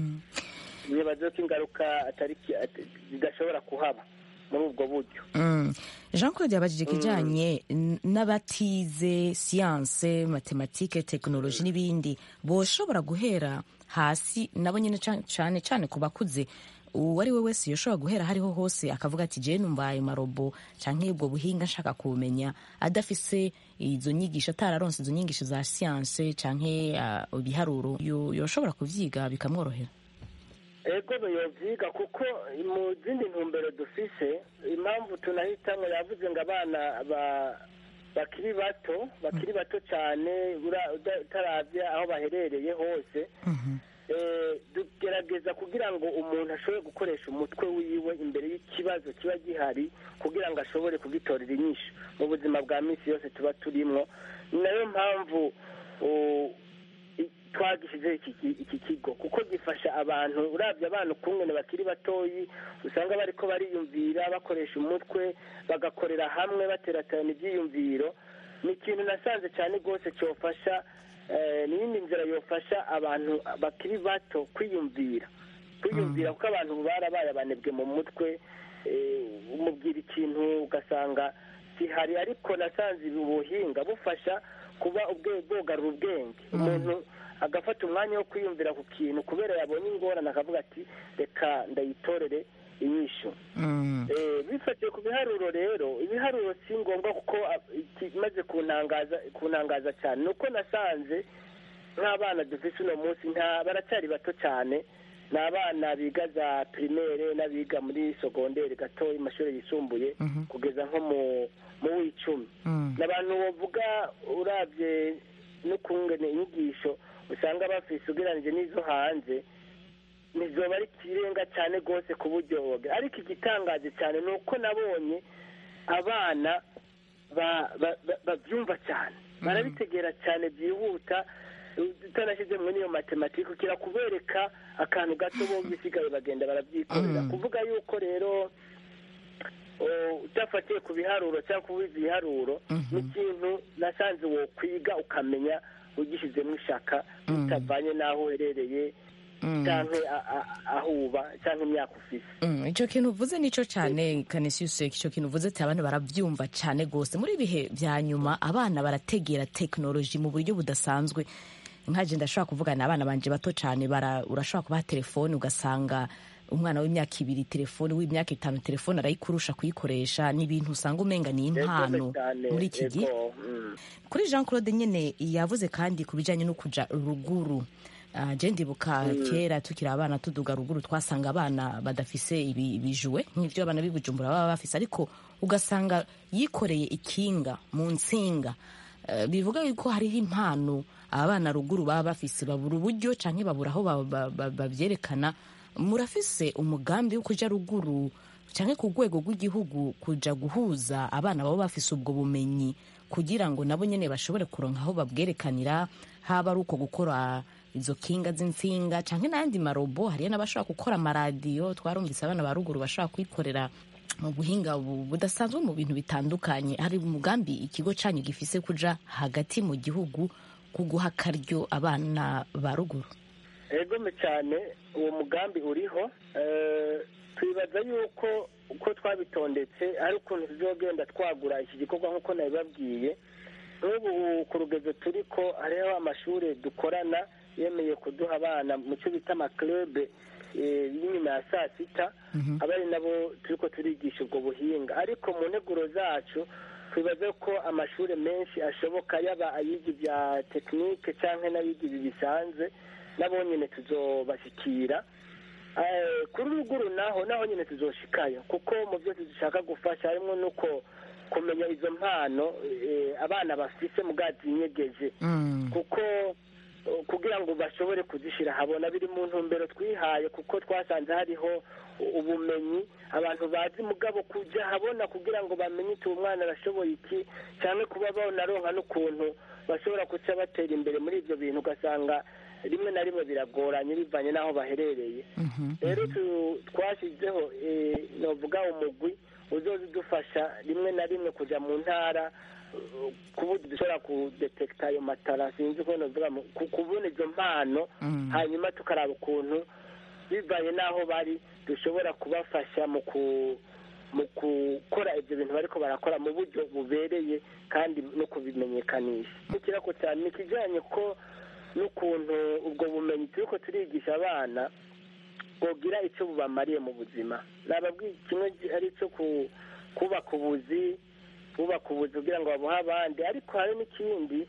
Speaker 6: nibaza ko ingaruka atari ki- at- zidashobora kuhaba muri ubwo buryo
Speaker 1: Mm. jean claude yabajije ikijyanye n- n'abatize siyanse matematike tekinoloji n'ibindi boshobora guhera hasi nabo nyine ca- cane cane ku bakuze uwo ari we wese yoshobora guhera hariho hose akavuga ati jewe numva ayo marobo canke ubwo buhinga nshaka kubumenya adafise izo nyigisho atararonse izo nyigisho za siyanse canke ah, ibiharuro yo- yoshobora kuvyiga bikamworohera
Speaker 6: ego yovyiga kuko mu zindi ntumbero dufise impamvu tunahitamwo yavuze ngo abana ba- bakiri bato bakiri bato cyane ura- uda- utaravye aho baherereye hose eh, tugerageza kugira ngo umuntu ashobore gukoresha umutwe wiwe imbere y'ikibazo kiba gihari kugira ngo ashobore kugitorera inyishu mu buzima bwa minsi yose tuba turimo ni nayo mpamvu uh, i- twagishyizeho iki ki- iki kigo kuko gifasha abantu urabye abana ukungene bakiri batoyi usanga bariko bariyumvira bakoresha umutwe bagakorera hamwe bateraterana ibyiyumviro ni ikintu nasanze cyane rwose cyofasha eh, n'iyindi nzira yofasha abantu bakiri bato kwiyumvira kwiyumvira kuko abantu barabaye abanebwe mu mutwe eh, umubwira ikintu ugasanga gihari ariko nasanze ubu buhinga bufasha kuba ubwe- bwogarura ubwenge umuntu agafata umwanya wo kwiyumvira ku kintu kubera yabonye ingorane akavuga ati reka ndayitorere inyishu Eh, bifatiye ku biharuro rero ibiharuro si ngombwa kuko ah, ikimaze kuntangaza kuntangaza cyane ni uko nasanze nk'abana dufite uno munsi nta baracyari bato cyane ni abana biga za pirimere n'abiga muri sogonderi gatoya mu mashuri yisumbuye kugeza nko mu mu w'icumi ni abantu bavuga urabye n'ukungene inyigisho usanga bafise ugereranyije n'izo hanze ntizoba ari ikirenga cyane rwose ku buryo ariko igitangaje cyane ni uko nabonye abana ba- ba- ba- babyumva cyane barabitegera cyane byihuta utanashyizemo n'iyo matematike ukira kubereka akantu gato bo bisigaye bagenda barabyikorera kuvuga yuko rero o, udafatiye ku biharuro cyangwa kubizi ibiharuro ni ikintu nasanze wo kwiga ukamenya ugishyizemo ishaka bitavanye n'aho uherereye cyangwa a- a- aho uba cyangwa imyaka ufise
Speaker 1: Mm, icyo kintu uvuze nicyo cyane kanisiyusi icyo kintu uvuze ati abana barabyumva cyane rwose muri ibihe bya nyuma abana barategera tekinoloji mu buryo budasanzwe nkaje ndashobora kuvugana abana banje bato cyane bara- urashobora kubaha telefone ugasanga umwana w'imyaka ibiri telefone w'imyaka itanu telefone arayikurusha kuyikoresha ni ibintu usanga umenga ni impano
Speaker 6: cyane,
Speaker 1: muri iki gihe
Speaker 6: ego, mm.
Speaker 1: kuri jean claude nyine yavuze kandi ku bijyanye no kuja ruguru Ah, je ndibuka
Speaker 6: Mm.
Speaker 1: kera tukiri abana tuduga ruguru twasanga abana badafise ibi- ibijuwe nk'ibyo abana b'i bujumbura baba bafise ariko ugasanga yikoreye ikinga mu nsinga Eh, bivuga yuko hariho impano abana ruguru baba bafise babura uburyo canke babura aho ba- ba- ba- babyerekana murafise umugambi wo kuja ruguru canke ku rwego rw'igihugu kuja guhuza abana baba bafise ubwo bumenyi kugira ngo nabo nyene bashobore kuronka aho babwerekanira haba ari uko gukora izo kinga z'insinga canke n'ayandi marobo hariyo n'abashobora gukora amaradiyo twarumvise abana ba ruguru bashobora kwikorera mu buhinga bu- budasanzwe mu bintu bitandukanye hari umugambi ikigo canyu gifise kuja hagati mu gihugu kuguha akaryo abana ba ruguru
Speaker 6: egome cyane uwo mugambi uriho Eh, twibaza yuko uko twabitondetse ari ukuntu tuzogenda twagura iki gikorwa nk'uko nabibabwiye nk'ubu ku rugezo turi ko hariho amashuri dukorana yemeye kuduha abana mu cyo bita amakirebe y'inyuma ya saa sita aba ari nabo turi ko turigisha ubwo buhinga ariko mu nteguro zacu twibaze ko amashuri menshi ashoboka yaba ayiga ibya tekinike cyangwa n'abiga ibi bisanzwe nabo nyine tuzobashyikira Eh, kuri ruguru naho naho nyine tuzoshikayo kuko mu byo dushaka gufasha harimo nuko kumenya izo mpano eh, abana bafise mugazi nyegeje kuko eh, kugira ngo bashobore kuzishyira habona biri mu ntumbero twihaye kuko twasanze hariho ubumenyi abantu bazi mugabo kujya habona kugira ngo bamenye iti uwo mwana arashoboye iki cyane kuba bonaronka n'ukuntu bashobora guca batera imbere muri ibyo bintu ugasanga rimwe na rimwe biragoranye bivanye n'aho baherereye rero tu- twashyizeho eh, novuga umugwi uzoza udufasha rimwe na rimwe kujya mu ntara uh, ku buryo dushobora kudetekita ayo matara sinzi uko novuga mu- ku- kubona izo mpano hanyuma tukaraba ukuntu bivanye n'aho bari dushobora kubafasha mu ku mu gukora ibyo bintu bariko barakora mu buryo bubereye kandi no kubimenyekanisha ikirako cyane ni ikijyanye ko n'ukuntu ubwo bumenyi turiko turigisha abana bwogira icyo bubamariye mu buzima nababwiye kimwe ari icyo ku- kubaka ubuzi kubaka ubuzi kugira ngo babuhe abandi ariko hari n'ikindi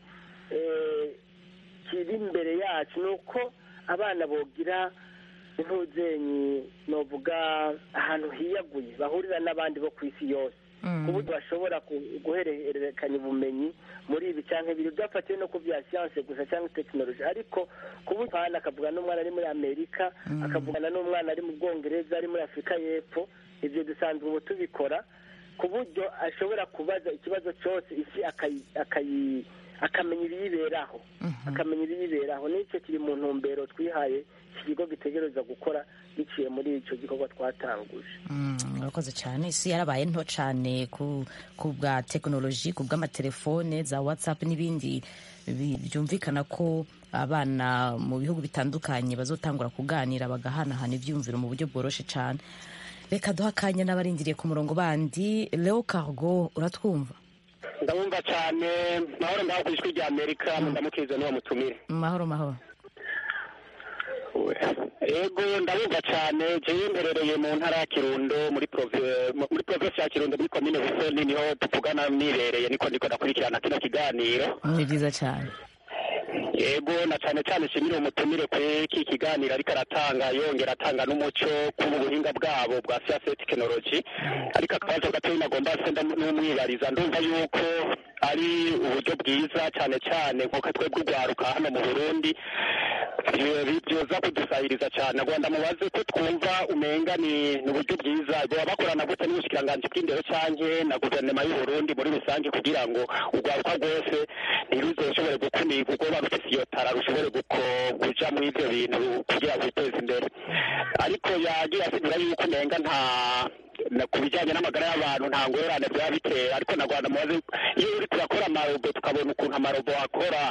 Speaker 6: eh, kiri imbere yacu ni uko abana bogira intuzenyi novuga ahantu hiyaguye bahurira n'abandi bo ku isi yose ku buryo bashobora ku- guhererekanya ubumenyi muri ibi cyangwa ibiri byafatiwe no ku bya siyanse gusa cyangwa tekinoloji ariko ku buryo hano akavugana n'umwana ari muri amerika akavugana n'umwana ari mu bwongereza ari muri afurika y'epfo ibyo dusanzwe ubu tubikora ku buryo ashobora kubaza ikibazo cyose isi akayi- akayi- akamenya ibiyiberaho akamenya ibiyiberaho n'icyo kiri mu ntumbero twihaye iki kigo gitegereza gukora biciye muri icyo gikorwa twatanguje
Speaker 1: Mm, murakoze cyane isi yarabaye nto cyane ku ku bwa tekinoloji ku bw'amatelefone za watsapu n'ibindi bi- byumvikana ko abana mu bihugu bitandukanye bazotangura kuganira bagahanahana ibyiyumviro mu buryo bworoshye cyane reka duha akanya n'abarindiriye ku murongo bandi leo cargo uratwumva
Speaker 11: ndabumva cyane mahoro ngaho ku ijwi rya amerika ndamukize n'uwo mutumire
Speaker 1: mahoro mahoro
Speaker 11: yego ndabumva cyane jewe mberereye mu ntara ya kirundo muri prove- muri provinsi ya kirundo muri komine busoni niho tuvugana nibereye niko ndiko ndakurikirana kino kiganiro
Speaker 1: ni byiza cyane
Speaker 11: yego na cyane cyane nshimire umutumire kuri iki kiganiro ariko aratanga yongera atanga n'umuco ku buhinga bwabo bwa siyanse tekinoloji ariko akabazo gatoya nagomba se n'umwibariza ndumva yuko ari uburyo bwiza cyane cyane nk'uko twebwe urwaruka hano mu burundi bi- byoza kudusahiriza cyane rwanda mubaze ko twumva umenga ni ni uburyo bwiza baba bakorana gute n'ubushikiranganji bw'indero canke na guverinoma y'u Burundi muri rusange kugira ngo urwaruka rwose ntiruzoshobore gukumirwa ubwo ruba rufise iyo tara rushobore guko- kuja muri ivyo bintu kugira ngo biteze imbere ariko yagiye asigura yuko umenga nta na- ku bijyanye n'amagara y'abantu nta ngorane byaba bitera ariko na rwanda mubaze iyo uri turakora amarobo tukabona ukuntu amarobo akora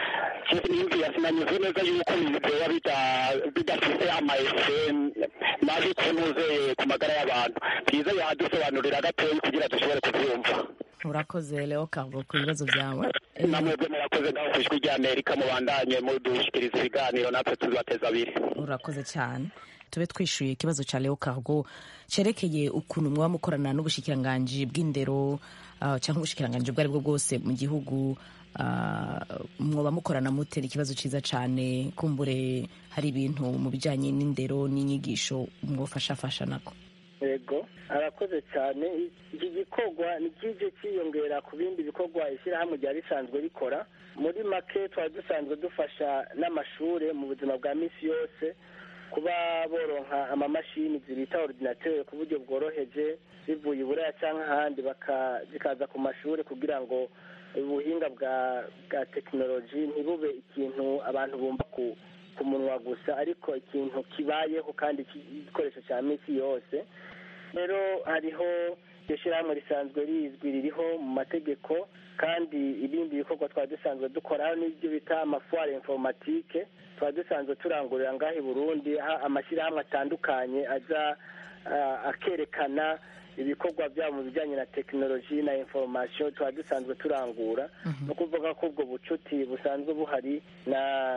Speaker 11: nimvira sinanyuze neza yuko biba bida- bidafite amaese mabi kuntuze ku magara y'abantu byiza yadusobanurira gatoya kugira dushobore kubyumva
Speaker 1: urakoze leo cargo ku bibazo byawe
Speaker 11: namwebwe murakoze ngaho ku ijwi rya amerika mubandanye mudushikiriza ibiganiro natwe tuzibateza abiri
Speaker 1: urakoze cyane tube twishyuye ikibazo cya leo cargo cyerekeye ukuntu mwaba mukorana n'ubushikiranganji bw'indero ah, cyangwa ubushikiranganji ubwo ari bwo bwose mu gihugu ah, mwoba mukorana mutera ikibazo cyiza cyane kumbure hari ibintu mu bijyanye n'indero n'inyigisho mwofashafasha nako
Speaker 6: yego arakoze cyane iki gikorwa ni kije cyiyongera ku bindi bikorwa ishyirahamwe ryari risanzwe rikora muri make twari dusanzwe dufasha n'amashuri mu buzima bwa minsi yose kuba boronka amamashini zibita ordinateur ku buryo bworoheje zivuye i buraya cyangwa ahandi baka- zikaza ku mashuri kugira ngo ubuhinga bwa bwa tekinoloji ntibube ikintu abantu bumva ku ku munwa gusa ariko ikintu kibayeho kandi igikoresho cya minsi yose rero hariho iryo shyirahamwe risanzwe rizwi ririho mu mategeko kandi ibindi bikorwa twari dusanzwe dukora hano n'ibyo bita amafuware informatike twari dusanzwe turangurira ngaho i burundi aho amashyirahamwe atandukanye aza ah, akerekana ibikorwa byabo mu bijyanye na tekinoloji na inforomasiyo tuba dusanzwe turangura ni ukuvuga ko ubwo bucuti busanzwe buhari na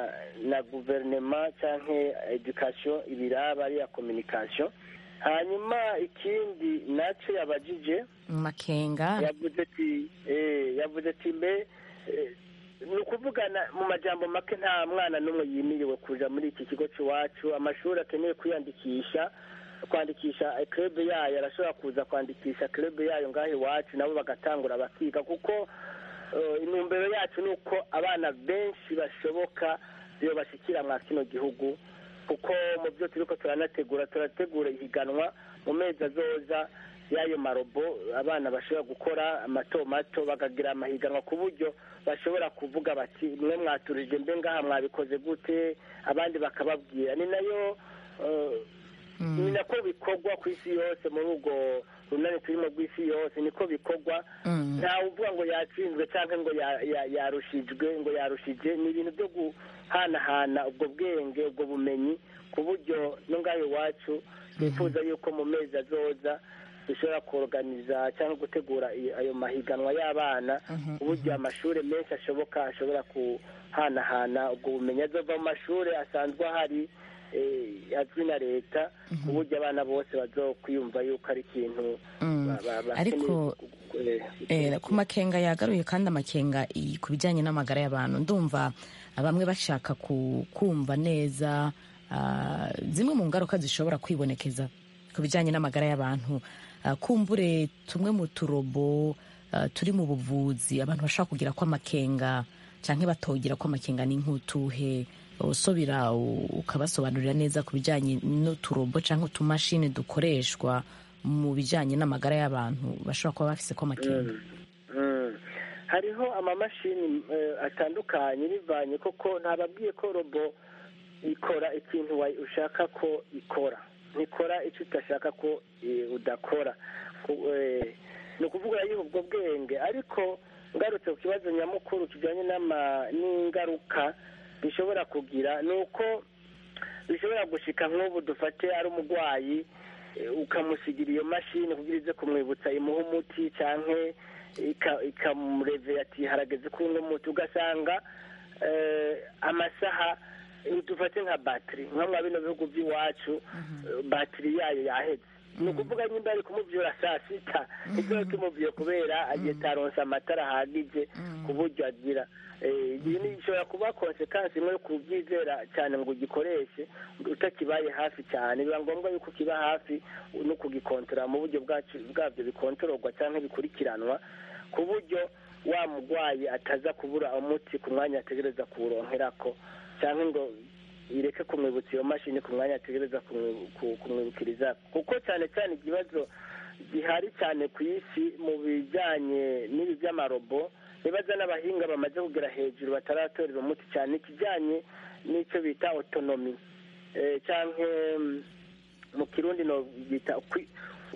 Speaker 6: na guverinoma cyangwa edukasiyo ibiraba ariya kominikasiyo hanyuma ikindi nacyo yabajije
Speaker 1: makenga
Speaker 6: yavuze ati eh, yavuze ati mbe eh, ni ukuvugana mu majambo make nta mwana n'umwe yimiriwe kuja muri iki kigo cy'iwacu amashuri akeneye kwiyandikisha kwandikisha club yayo arashobora kuza kwandikisha club yayo ngaho iwacu nabo bagatangura bakiga kuko eh, intumbero yacu ni uko abana benshi bashoboka iyo bashikira mwa kino gihugu kuko mu byo turiko turanategura turategura ihiganwa mu mezi azoza y'ayo marobo abana bashobora gukora mato mato bakagira amahiganwa ku buryo bashobora kuvuga bati mwe mwaturije mbe ngaha mwabikoze gute abandi bakababwira ni nayo eh, ni nako bikorwa ku isi yose muri ubwo runani turimo rw'isi yose niko bikorwa ntawe uvuga ngo yatsinzwe cyangwa ngo ya- ya- yarushijwe ngo yarushije ni ibintu byo guhanahana ubwo bwenge ubwo bumenyi ku buryo no ngaho iwacu twifuza yuko mu mezi azoza dushobora kuorganiza cyangwa gutegura i- ayo mahiganwa y'abana ku buryo amashuri menshi ashoboka ashobora kuhanahana ubwo bumenyi azova mu mashuri asanzwe ahari eh, azwi na leta ku buryo abana bose bazokwiyumva yuko ari ikintu
Speaker 1: Mm.
Speaker 6: ba- ba- bakeneye
Speaker 1: ariko
Speaker 6: gu- eh,
Speaker 1: Eh, ku makenga yagaruye kandi amakenga i- ku bijyanye n'amagara y'abantu ndumva bamwe bashaka ku- kumva neza ah, zimwe mu ngaruka zishobora kwibonekeza ku bijyanye n'amagara y'abantu ah, kumbure tumwe mu turobo ah, turi mu buvuzi abantu bashobora kugira ko amakenga canke batogira ko amakenga ni nk'utuhe usubira u- ukabasobanurira neza ku bijyanye n'uturobo cyangwa utumashini dukoreshwa mu bijyanye n'amagara y'abantu bashobora kuba bafise ko amakenga
Speaker 6: Mm. hariho amamashini eh, atandukanye bivanye koko ntababwiye ko robo ikora ikintu wa- ushaka ko ikora ntikora icyo udashaka ko eh, udakora Ku- eh, ni ukuvuga yiha ubwo bwenge ariko ngarutse ku kibazo nyamukuru kijyanye n'ama- n'ingaruka bishobora kugira ni uko bishobora gushika nk'ubu dufate ari umurwayi eh, ukamusigira iyo mashini kugira ize kumwibutsa imuha umuti canke ika- ikamurevera ati harageze kunywa umuti ugasanga eh, amasaha eh, dufate nka batiri nka mwa bino bihugu by'iwacu eh, batiri yayo yaheze ni ukuvuga nyimba ari kumuvyura saa sita nibyo kimuvyuye kubera agiye taronsa amatara ahagije ku buryo agira Eh, iyi ni ishobora kuba konsekansi imwe yo kubyizera cyane ngo ugikoreshe utakibaye hafi cyane biba ngombwa yuko kiba hafi no kugikontorora mu buryo bwacu bwabyo bikontororwa cyangwa bikurikiranwa ku buryo wa murwayi ataza kubura umuti ku mwanya ategereza kuwuronkerako cyangwa ngo ireke kumwibutsa iyo mashini ku mwanya ategereza kumwi- ku- kumwibukiriza kuko cyane cyane ikibazo gihari cyane ku isi mu bijyanye n'ibi by'amarobo nibaza n'abahinga bamaze kugera hejuru bataratorera umuti cyane ikijyanye n'icyo bita otonomi eh, cyangwa mm, mu kirundi no bita ukwi-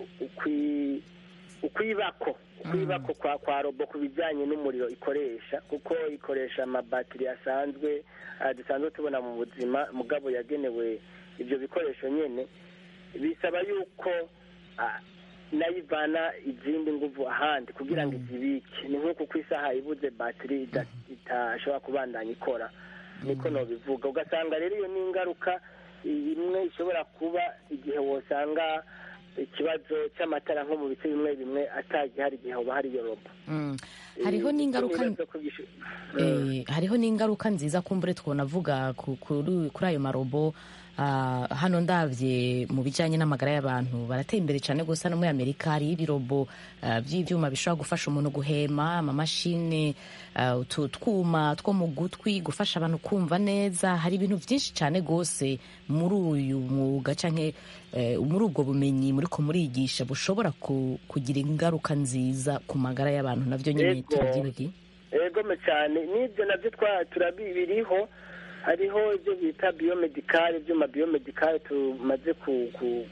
Speaker 6: ukwi- ukwibako ukwibako kwa kwa robo ku bijyanye n'umuriro ikoresha kuko ikoresha amabatiri asanzwe ah, dusanzwe tubona mu buzima mugabo yagenewe ibyo bikoresho nyine bisaba yuko ah, nayo ivana izindi nguvu ahandi kugira ngo izibike ni nk'uko ku isaha ibuze batiri ida- itashobora kubandanya ikora niko nobivuga ugasanga rero iyo ni ingaruka imwe ishobora kuba igihe wosanga ikibazo cy'amatara nko mu bice bimwe bimwe atagihari igihe hoba hari iyo robo
Speaker 1: Mm. hariho n'ingaruka
Speaker 6: Nibaza ko gisho-
Speaker 1: Eh, hariho n'ingaruka nziza kumbure twonavuga ku- kuri kuri ayo marobo Ah, hano ndabye mu bijyanye n'amagara y'abantu barateye imbere cyane gusa no muri amerika hariho ibirobo ah, by'ibyuma bishobora gufasha umuntu guhema amamashini ah, utu twuma two mu gutwi gufasha abantu kumva neza hari ibintu byinshi cyane rwose muri uyu mwuga cyangwa muri ubwo bumenyi muri ko murigisha bushobora ku- kugira ingaruka nziza ku magara y'abantu nabyo nyine
Speaker 6: Yego.
Speaker 1: turabyibagiye
Speaker 6: egome cyane n'ibyo nabyo twa turabiriho hariho ibyo bita biyomedikari ibyuma biyomedikari tumaze ku- ku-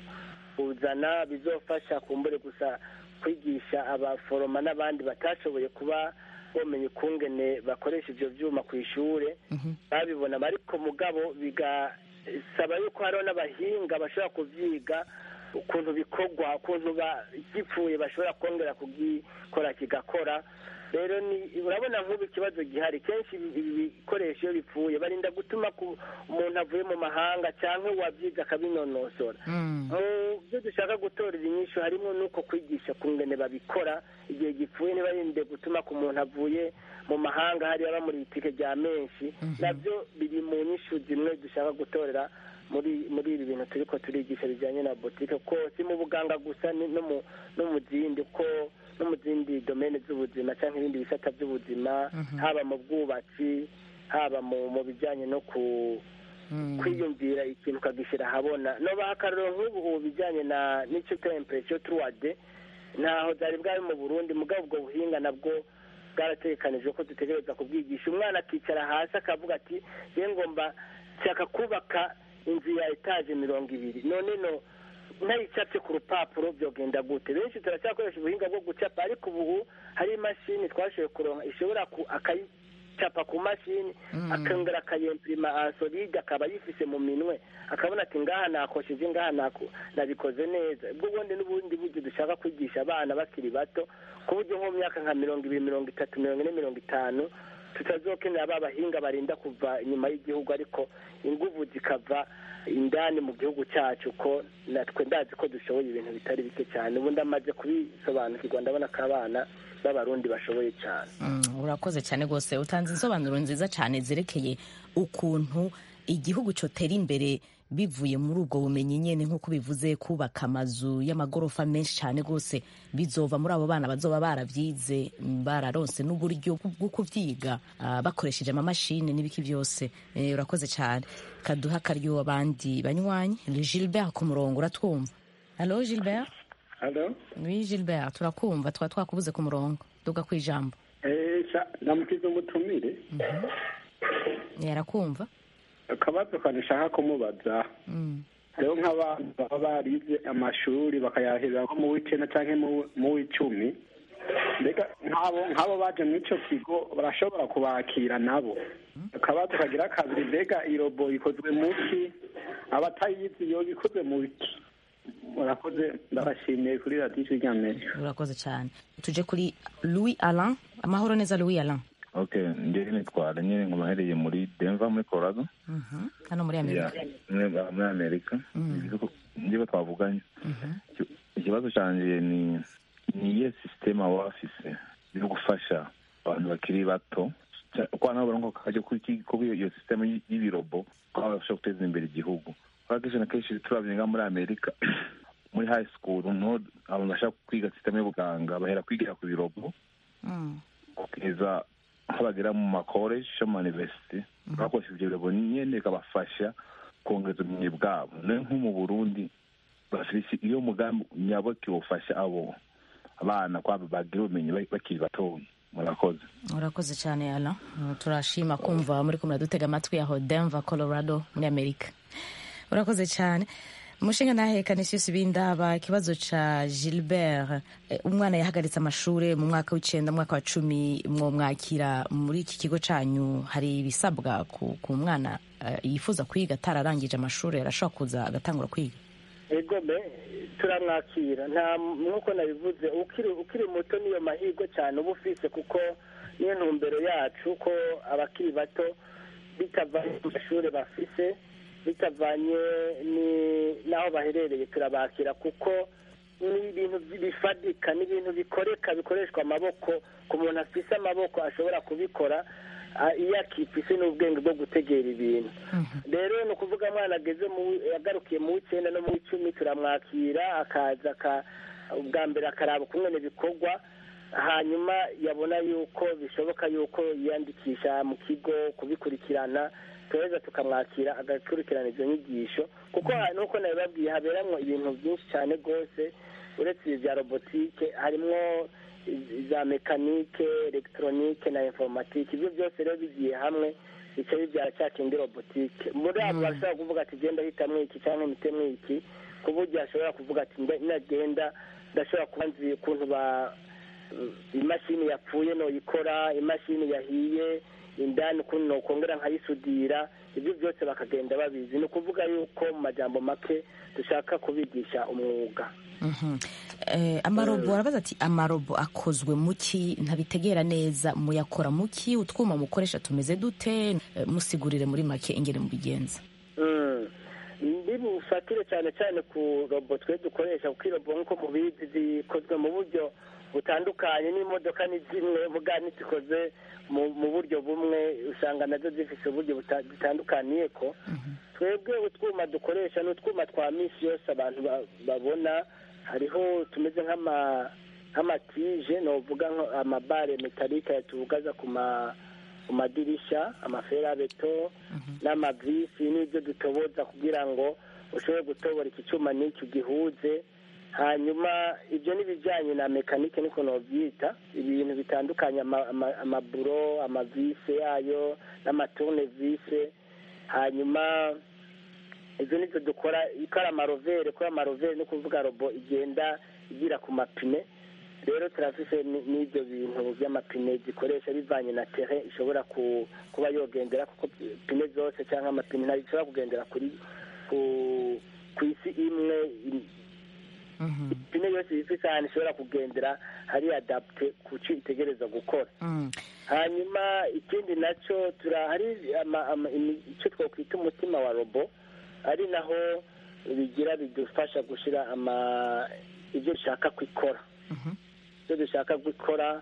Speaker 6: kuzana bizofasha kumbure gusa kwigisha abaforoma n'abandi batashoboye kuba bomenya ukungene bakoresha ibyo byuma ku ishuri babibona ariko mugabo bigasaba yuko hariho n'abahinga bashobora kubyiga ukuntu bikorwa ukuntu ba- gipfuye bashobora kongera kugikora kigakora rero ni urabona nk'ubu ikibazo gihari kenshi ibi ibi bikoresho iyo bipfuye barinda gutuma ku umuntu avuye mu mahanga cyangwa uwabyize akabinonosora mu byo dushaka gutorera inyishu harimo n'uko kwigisha ku ngene babikora igihe gipfuye ntibarinde gutuma ku muntu avuye mu mahanga hariya bamuri itike rya menshi nabyo biri mu nyishu zimwe dushaka gutorera muri muri ibi bintu turi ko turigisha bijyanye na botike ko si mu buganga gusa ni no mu no mu zindi ko no mu zindi domene z'ubuzima cyangwa ibindi bisata by'ubuzima haba mu bwubatsi haba mu mu bijyanye no ku kwiyumvira ikintu ukagishyira ahabona no bahakaruro nk'ubu ubu bijyanye na n'icyo tempereture turuwade ntaho byari bwari mu burundi mugabo ubwo buhinga nabwo bwarategekanijwe ko dutegereza kubwigisha umwana akicara hasi akavuga ati ye ngomba nshaka kubaka inzu ya etaje mirongo ibiri none no ntayicapye ku rupapuro byogenda gute benshi turacyakoresha ubuhinga bwo gucapa ariko ubu hari imashini twashoboye kuronka ishobora ku akayicapa ku mashini akongera akayempirima asolide akaba yifise mu minwe akabona ati ngaha nakosheje ngaha nako- nabikoze neza ubwo bundi n'ubundi buryo dushaka kwigisha abana bakiri bato ku buryo nko mu myaka nka mirongo ibiri mirongo itatu mirongo ine mirongo itanu tutazokenera ba bahinga barinda kuva inyuma y'igihugu ariko inguvu zikava indani mu gihugu cyacu ko natwe ndazi ko dushoboye ibintu bitari bike cyane ubu ndamaze kubisobanukirwa ndabona ko abana b'abarundi bashoboye cyane
Speaker 1: Mm, urakoze cyane rwose utanze insobanuro nziza cyane zerekeye ukuntu igihugu cyotera imbere bivuye muri ubwo bumenyi nyine nk'uko bivuze kubaka amazu y'amagorofa menshi cyane rwose bizova muri abo bana bazoba barabyize bararonse n'uburyo bwo kubyiga ah, bakoresheje amamashini n'ibiki byose Eh, urakoze cyane kaduha akaryo abandi banywanyi gilbert ku murongo uratwumva halo gilbert
Speaker 12: Halo?
Speaker 1: oui gilbert turakumva tuba twakubuze ku murongo duga ku ijambo
Speaker 12: Eh, sha- ndamukiza umutumire
Speaker 1: yarakumva
Speaker 12: akabazo kanishaka kumubaza
Speaker 1: Mm.
Speaker 12: hariho nk'abantu baba barize amashuri bakayahera nko mu w'icenda canke mu- mu w'icumi mbega nk'abo nk'abo baje muri ico kigo barashobora kubakira nabo akabazo kagira kabiri mbega irobo ikozwe mu ki abatayizi yoba ikozwe mu ki murakoze ndabashimiye kuri radiyo ijwi ry'amerika
Speaker 1: urakoze cyane tuje kuri louis alain amahoro neza louis alain
Speaker 13: okay njyewe nitwara nyine nkubahereye muri denver muri colorado
Speaker 1: Mhm. hano muri amerika
Speaker 13: Ya, muri muri amerika
Speaker 1: Mm.
Speaker 13: njyewe twavuganye Iki- ikibazo cyanjye ni ni iyihe sisiteme baba bafise yo gufasha abantu bakiri bato Ca- kwa nabo barongo kajya kuri iki- kuri iyo- iyo sisiteme y- y'ibirobo ko babasha guteza imbere igihugu kubera kenshi na kenshi turabye nga muri amerika muri high school niho abantu bashaka kwiga sisiteme y'ubuganga bahera kwigira ku birobo kugeza aho bagera mu makoleji yo mu mayuniverisite bakoresha ibyo birobo nyine bikabafasha kongeza ubumenyi bwabo nayo nko mu burundi bafise iyo mugambi nyaboke wofasha abo abana kwabo bagira ubumenyi bak- bakiri batoya murakoze
Speaker 1: urakoze cyane alain Uh, turashima kumva muri kumwe dutega amatwi aho denver colorado muri amerika urakoze cyane umushinga ntahekane sisi bindaba ikibazo ca gilbert eh, umwana yahagaritse amashuri mu mwaka w'icenda mu mwaka wa cumi mwomwakira muri iki kigo canyu hari ibisabwa ku, ku mwana eh, yifuza kwiga atararangije amashuri arashobora kuza agatangura kwiga
Speaker 6: egome turamwakira nta nk'uko nabivuze ukiri ukiri muto niyo mahirwe cyane uba ufise kuko niyo ntumbero yacu ko abakiri bato bitavanye mu mashuri bafise bitavanye ni- n'aho baherereye turabakira kuko ni ibintu bifadika ni ibintu bikoreka bikoreshwa amaboko ku muntu afise amaboko ashobora kubikora ah, iyo akifise n'ubwenge bwo gutegera ibintu rero ni ukuvuga mwana ageze mu yagarukiye mu w'icyenda no mu w'icumi turamwakira akaza aka- ubwa mbere akaraba ukungene bikorwa hanyuma yabona yuko bishoboka yuko yiyandikisha mu kigo kubikurikirana turaheza tukamwakira agakurikirana izo nyigisho kuko ha- nuko nabibabwiye haberamwo ibintu byinshi cyane rwose uretse ibi bya robotike harimwo iz- za mekanike elegitoronike na informatike ibyo byose rero bigiye hamwe bica bibyara cya kindi robotike muri abo bashobora kuvuga ati genda hitamwo iki cyangwa hitemwo iki ku buryo ashobora kuvuga ati nda- nagenda ndashobora kuba nzi ukuntu ba imashini yapfuye noyikora imashini yahiye indani ukuntu nokongera nkayisudira ibyo byose bakagenda babizi ni ukuvuga yuko mu majambo make dushaka kubigisha umwuga
Speaker 1: Mhm. Eh, amarobo arabaza ati amarobo akozwe muki ntabitegera neza muyakora muki utwuma mukoresha tumeze dute Eh, musigurire muri make ingene mubigenza
Speaker 6: Mm. ndibufatire cyane cyane ku robo twe dukoresha kuko irobo nk'uko mubizi zikozwe mu buryo butandukanye n'imodoka ni zimwe vuga ntizikoze mu mu buryo bumwe usanga nazo zifite uburyo buta- butandukaniye ko twebwe utwuma dukoresha ni utwuma twa minsi yose abantu ba- babona hariho tumeze nk'ama nk'amatije novuga nko amabare metalike tuvugaza ku ma ku madirisha amaferabeto n'amavisi n'ibyo dutoboza kugira ngo ushobore gutobora iki cyuma n'icyo gihuze hanyuma ibyo n'ibijyanye na mekanike niko nobyita ibintu bitandukanye ama- ama- amaburo amavise yayo n'amaturunevise hanyuma ibyo nibyo dukora ko ari amarovere ko amarovere ni ukuvuga robo igenda igira ku mapine rero turafise ni- n'ibyo bintu by'amapine zikoresha bivanye na tere ishobora ku- kuba yogendera kuko pine zose cyangwa amapine ntabwo ishobora kugendera kuri ku ku isi imwe im- ipine yose ifise ahantu ishobora kugendera hari adapte ku cyo itegereza gukora hanyuma ikindi nacyo tura hari ama- ama- imi- icyo twakwita umutima wa robo ari naho bigira bidufasha gushyira ama ibyo dushaka kwikora ibyo dushaka gukora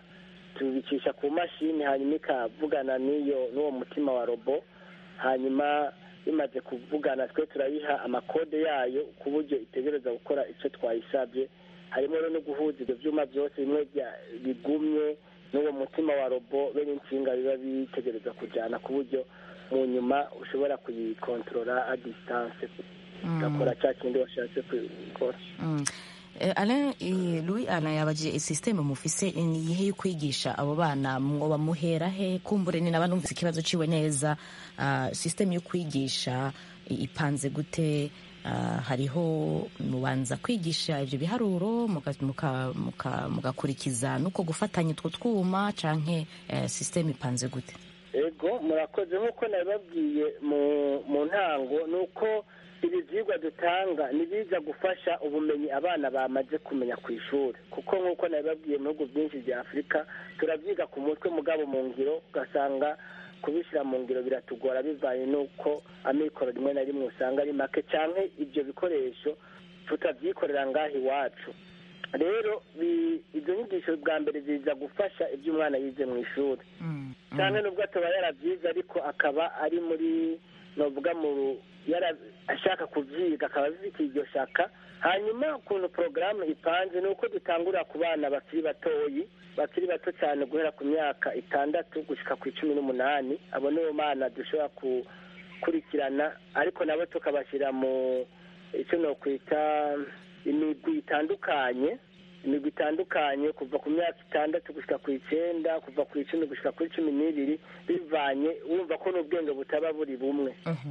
Speaker 6: tubicisha ku mashini hanyuma ikavugana n'iyo n'uwo mutima wa robo hanyuma bimaze kuvugana twe turayiha amakode yayo ku buryo itegereza gukora icyo twayisabye harimo rero no guhuza ibyo byuma byose bimwe bya- bigumye n'uwo mutima wa robo be n'insinga biba bitegereza kujyana ku buryo mu nyuma ushobora kuyikontorora a disitanse ugakora cya kindi washatse gukora
Speaker 1: Mm. Eh, Alain eh, Louis Alain yabajije systeme mufise ni iyihe yo kwigisha abo bana mwoba muhera he kumbure ni naba numvise ikibazo ciwe neza uh, systeme yo kwigisha i- ipanze gute uh, hariho mubanza kwigisha ivyo biharuro muka- muka- muka- mugakurikiza nuko gufatanya utwo twuma canke eh, systeme ipanze gute
Speaker 6: ego murakoze nk'uko nabibabwiye mu mu ntango ni uko ibi byigwa dutanga nibiza gufasha ubumenyi abana bamaze kumenya ku ishuri kuko nk'uko nabibabwiye mu bihugu byinshi bya afurika turabyiga ku mutwe mugabo mu ngiro ugasanga kubishyira mu ngiro biratugora bivanye n'uko amikoro rimwe na rimwe usanga ari make cyangwa ibyo bikoresho tutabyikorera ngaha iwacu rero bi- izo nyigisho bwa mbere ziza gufasha ibyo umwana yize mu ishuri cyane nubwo ataba yarabyize ariko akaba ari muri novuga mu yara- ashaka kubyiga akaba abifitiye iryo shaka hanyuma ukuntu porogaramu ipanze ni uko dutangurira ku bana bakiri batoyi bakiri bato cyane guhera ku myaka itandatu gushyika ku icumi n'umunani abo nibo bana dushobora gukurikirana ariko nabo tukabashyira mu icyo nokwita imigwi itandukanye imigwi itandukanye kuva ku myaka itandatu gushyika ku icyenda kuva ku icumi gushyika kuri cumi n'ibiri bivanye wumva ko n'ubwenge butaba buri bumwe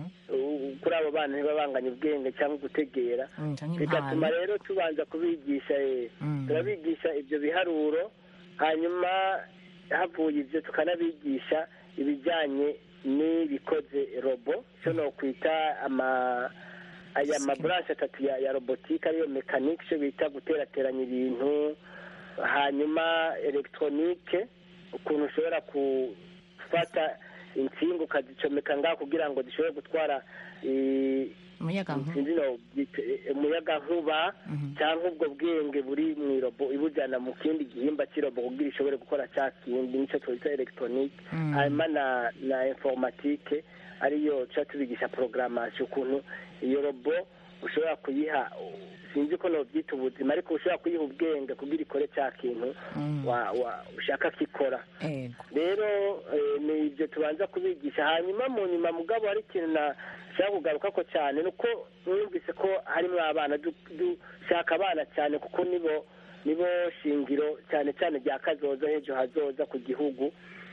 Speaker 6: U- kuri abo bana ntibabanganye ubwenge cyangwa gutegera
Speaker 1: Mm, canke
Speaker 6: bigatuma
Speaker 1: impano.
Speaker 6: rero tubanza kubigisha eh,
Speaker 1: Mm.
Speaker 6: turabigisha ibyo biharuro hanyuma havuye ibyo tukanabigisha ibijyanye n'ibikoze robo icyo nokwita ama aya maburanshi atatu ya, ya robotike ariyo mekanike icyo bita guterateranya ibintu hanyuma elegitoronike ukuntu ushobora gufata insinga ukazicomeka ngaho kugira ngo zishobore gutwara eh,
Speaker 1: umuyagankuba
Speaker 6: sinzi no byita, eh, umuyagankuba cyangwa ubwo bwenge buri mu irobo ibujyana mu kindi gihimba cy'irobo kugira ishobore gukora cya kindi nicyo twita elegitoronike
Speaker 1: Mm.
Speaker 6: hanyuma na na informatike ariyo tuba tubigisha porogaramasiyo ukuntu iyo robo ushobora kuyiha sinzi ko nobyita ubuzima ariko ushobora kuyiha ubwenge kugira ikore cya kintu
Speaker 1: Mm.
Speaker 6: wa- wa- ushaka ko ikora
Speaker 1: Ego.
Speaker 6: rero eh, ni ibyo tubanza kubigisha hanyuma mu nyuma mugabo hari ikintu nashaka kugaruka ko cyane ni uko mwumvise ko harimo abana du- dushaka abana cyane kuko nibo nibo shingiro cyane cyane rya kazoza h'ejo hazoza ku gihugu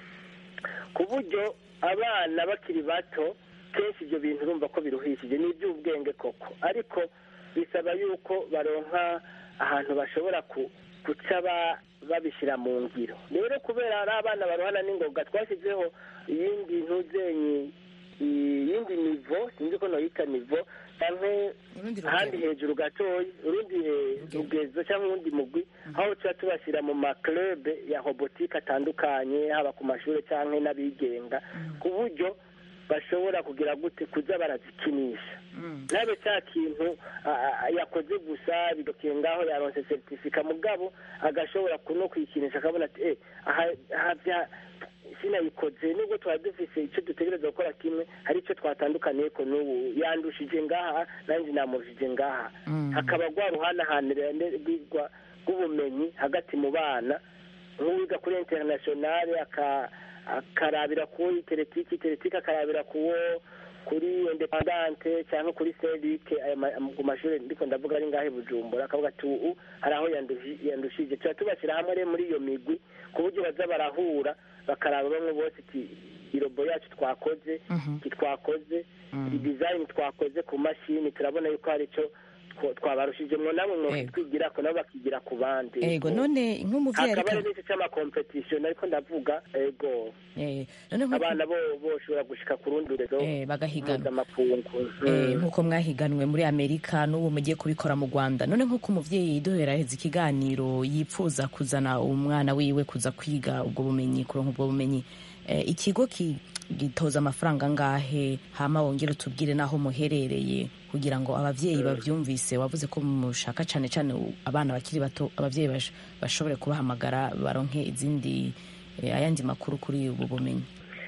Speaker 6: ku buryo abana bakiri bato kenshi ibyo bintu urumva ko biruhishije ni iby'ubwenge koko ariko bisaba yuko baronka ahantu bashobora ku- guca ba- babishyira mu ngiro rero kubera ari abana barohana n'ingoga twashyizeho iyindi ntuzenyi iyindi nivo sinzi ko noyita nivo cyangwa ahandi hejuru gatoya urundi eh, rugezo cyangwa urundi mugwi aho tuba tubashyira mu maklube ya robotike atandukanye haba ku mashuri cyangwa n'abigenga ku buryo bashobora kugira gute kuza barazikinisha ntabe cya kintu a- a- yakoze gusa bigakiye ngaho yaronse seritifika mugabo agashobora kuno kwikinisha akabona ati eh aha aha bya sinayikoze nubwo twari dufise icyo dutegereza gukora kimwe hari icyo twatandukaniye ko n'ubu yandushije ngaha nanjye namurushije ngaha hakaba rwa ruhanahanire rwigwa rw'ubumenyi hagati mu bana nk'uwiga kuri interinasiyonari aka- akarabira ku iteretike iteretike akarabira kuwo kuri independante cyangwa kuri serike aya ma- ku mashuri ndiko ndavuga ari ngahe bujumbura akavuga ati ubu hari aho yandushi- yandushije tuba tubashyira hamwe rero muri iyo migwi ku buryo baza barahura bakaraba bamwe bose iti irobo yacu twakoze iki twakoze idizayini twakoze ku mashini turabona yuko hari icyo two- twabarushijemo nabo mwokitwigira ko nabo bakigira ku bandi
Speaker 1: ego none nk'umuvyeyi
Speaker 6: hakaba
Speaker 1: ariko
Speaker 6: hari n'icyo cy'amakompetisiyo ariko ndavuga ego
Speaker 1: Eh, none nk'uko-
Speaker 6: abana bo boshobora gushika ku rundi rurezo
Speaker 1: Eh, bagahiganwa.
Speaker 6: mpuzamakungu
Speaker 1: Eh, nk'uko mwahiganwe muri amerika n'ubu mugiye kubikora mu rwanda none nk'uko umuvyeyi duheraheza ikiganiro yipfuza kuzana umwana wiwe kuza kwiga ubwo bumenyi kuronka ubwo bumenyi eh, ikigo ki- gitoza amafaranga angahe hama wongere utubwire n'aho muherereye kugira ngo abavyeyi bavyumvise wavuze ko mushaka cane cane u- abana bakiri bato abavyeyi bash- bashobore kubahamagara baronke izindi eh, ayandi makuru kuri ubu bumenyi
Speaker 6: iki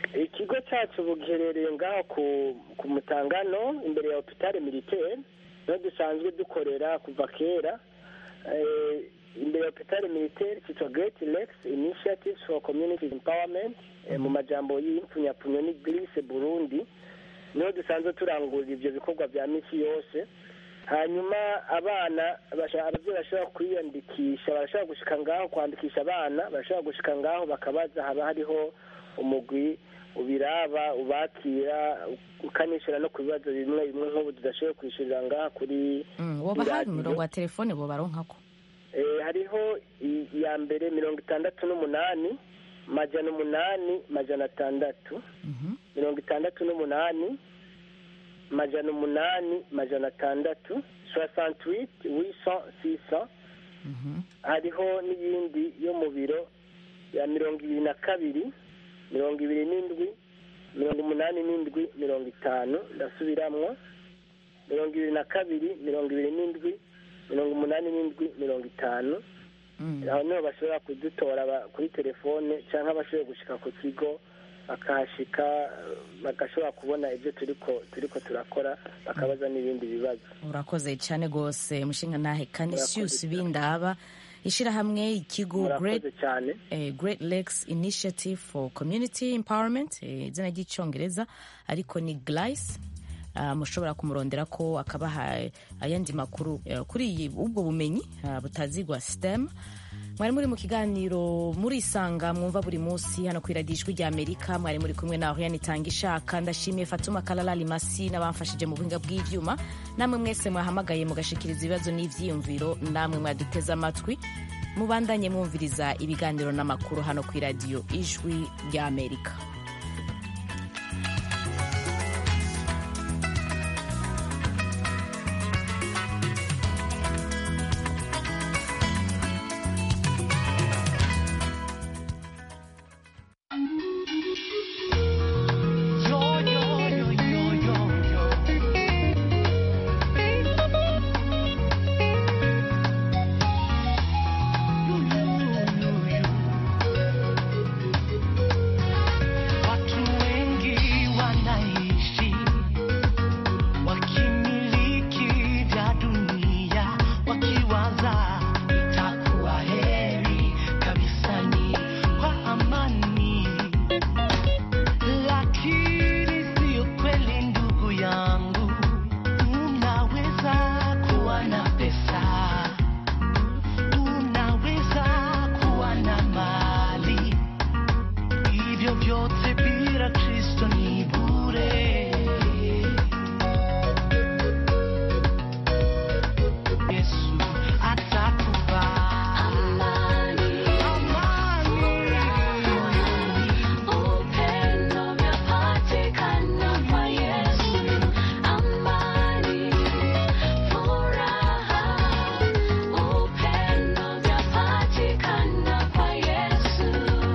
Speaker 6: ikigo cyacu ubu giherereye ngaho ku ku mutangano imbere ya hopitale militaire niho dusanzwe dukorera kuva kera Eh, imbere ya hopitale militaire cyitwa great lakes initiatives for community empowerment eh, mu majambo y'impfunyapfunyo ni grise burundi niho dusanzwe turangurira ibyo bikorwa bya misi yose hanyuma abana basha- ababyeyi bashobora kwiyandikisha barashobora gushika ngaho kwandikisha abana barashobora gushika ngaho bakabaza haba hariho umugwi ubiraba ubakira ukanishyura no ku bibazo bimwe bimwe nk'ubu tudashoboye kwishyurira ngaha kuri
Speaker 1: Mm, woba hari
Speaker 6: iradiyo.
Speaker 1: umurongo wa telefone bobaronkako
Speaker 6: Eh, hariho i- iya mbere mirongo itandatu n'umunani majana umunani majana atandatu mirongo itandatu n'umunani majana umunani majana atandatu soixante-huit huit cent six cent hariho n'iyindi yo mu biro ya mirongo ibiri na kabiri mirongo ibiri n'indwi mirongo umunani n'indwi mirongo itanu ndasubiramwo mirongo ibiri na kabiri mirongo ibiri n'indwi mirongo umunani n'indwi mirongo itanu aho niho bashobora kudutora ba- kuri telefone cyangwa bashoboye gushika ku kigo bakahashika eh, bagashobora kubona ibyo turiko turiko turakora bakabaza n'ibindi bibazo
Speaker 1: urakoze cyane rwose mushinga nahe canisius bindaba ishyirahamwe ikigo great
Speaker 6: murakoze cyane
Speaker 1: eh, great lakes initiative for community empowerment eh, izina ry'icyongereza ariko ni glice Uh, mushobora kumurondera ko akabaha ayandi makuru eh, kuri iyi ubwo bumenyi uh, butazigwa stem mwari muri mu kiganiro murisanga mwumva buri munsi hano ku iradiyo ijwi rya amerika mwari muri kumwe na oriane itanga ishaka ndashimiye fatuma kalala limasi n'abamfashije mu buhinga bw'ibyuma namwe mwese mwahamagaye mugashikiriza ibibazo n'ibyiyumviro namwe mwaduteze amatwi mubandanye mwumviriza ibiganiro n'amakuru hano ku iradiyo ijwi rya amerika
Speaker 14: Watu wengi wanaishi wakimiliki vya dunia, wakiwaza itakuwa heri kabisani kwa amani, lakini siyo kweli ndugu yangu. Unaweza kuwa na pesa, unaweza kuwa na mali hivyo vyote bila Kristo ni bure. Yesu atakupa amani, upendo vyapatikana kwa Yesu, amani, furaha, upendo vyapatikana kwa Yesu.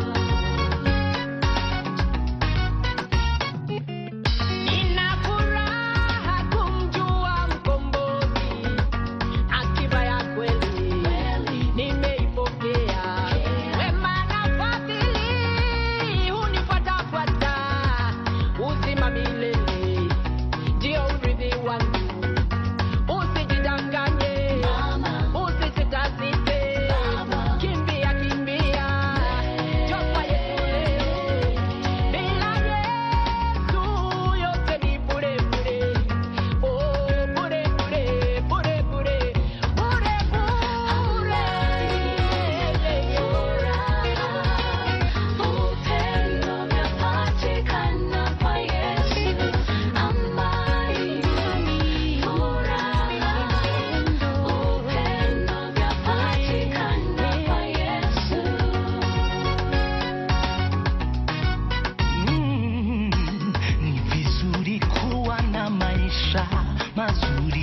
Speaker 14: Nina furaha kumjua mkombozi, akiba ya kweli nimeipokea. Wema na fadhili hunifuatafuata, uzima milele ndio urithi wangu. Usijidanganye, usijitasite, kimbia kimbia, njoo kwa Yesu leo. Bila Yesu yote ni bure bure. Oh, bure bure, bure bure, bure bure. Upendo vyapatikana kwa Yesu, amani, furaha, upendo vyapatikana kwa Yesu. Mm, ni vizuri kuwa na maisha mazuri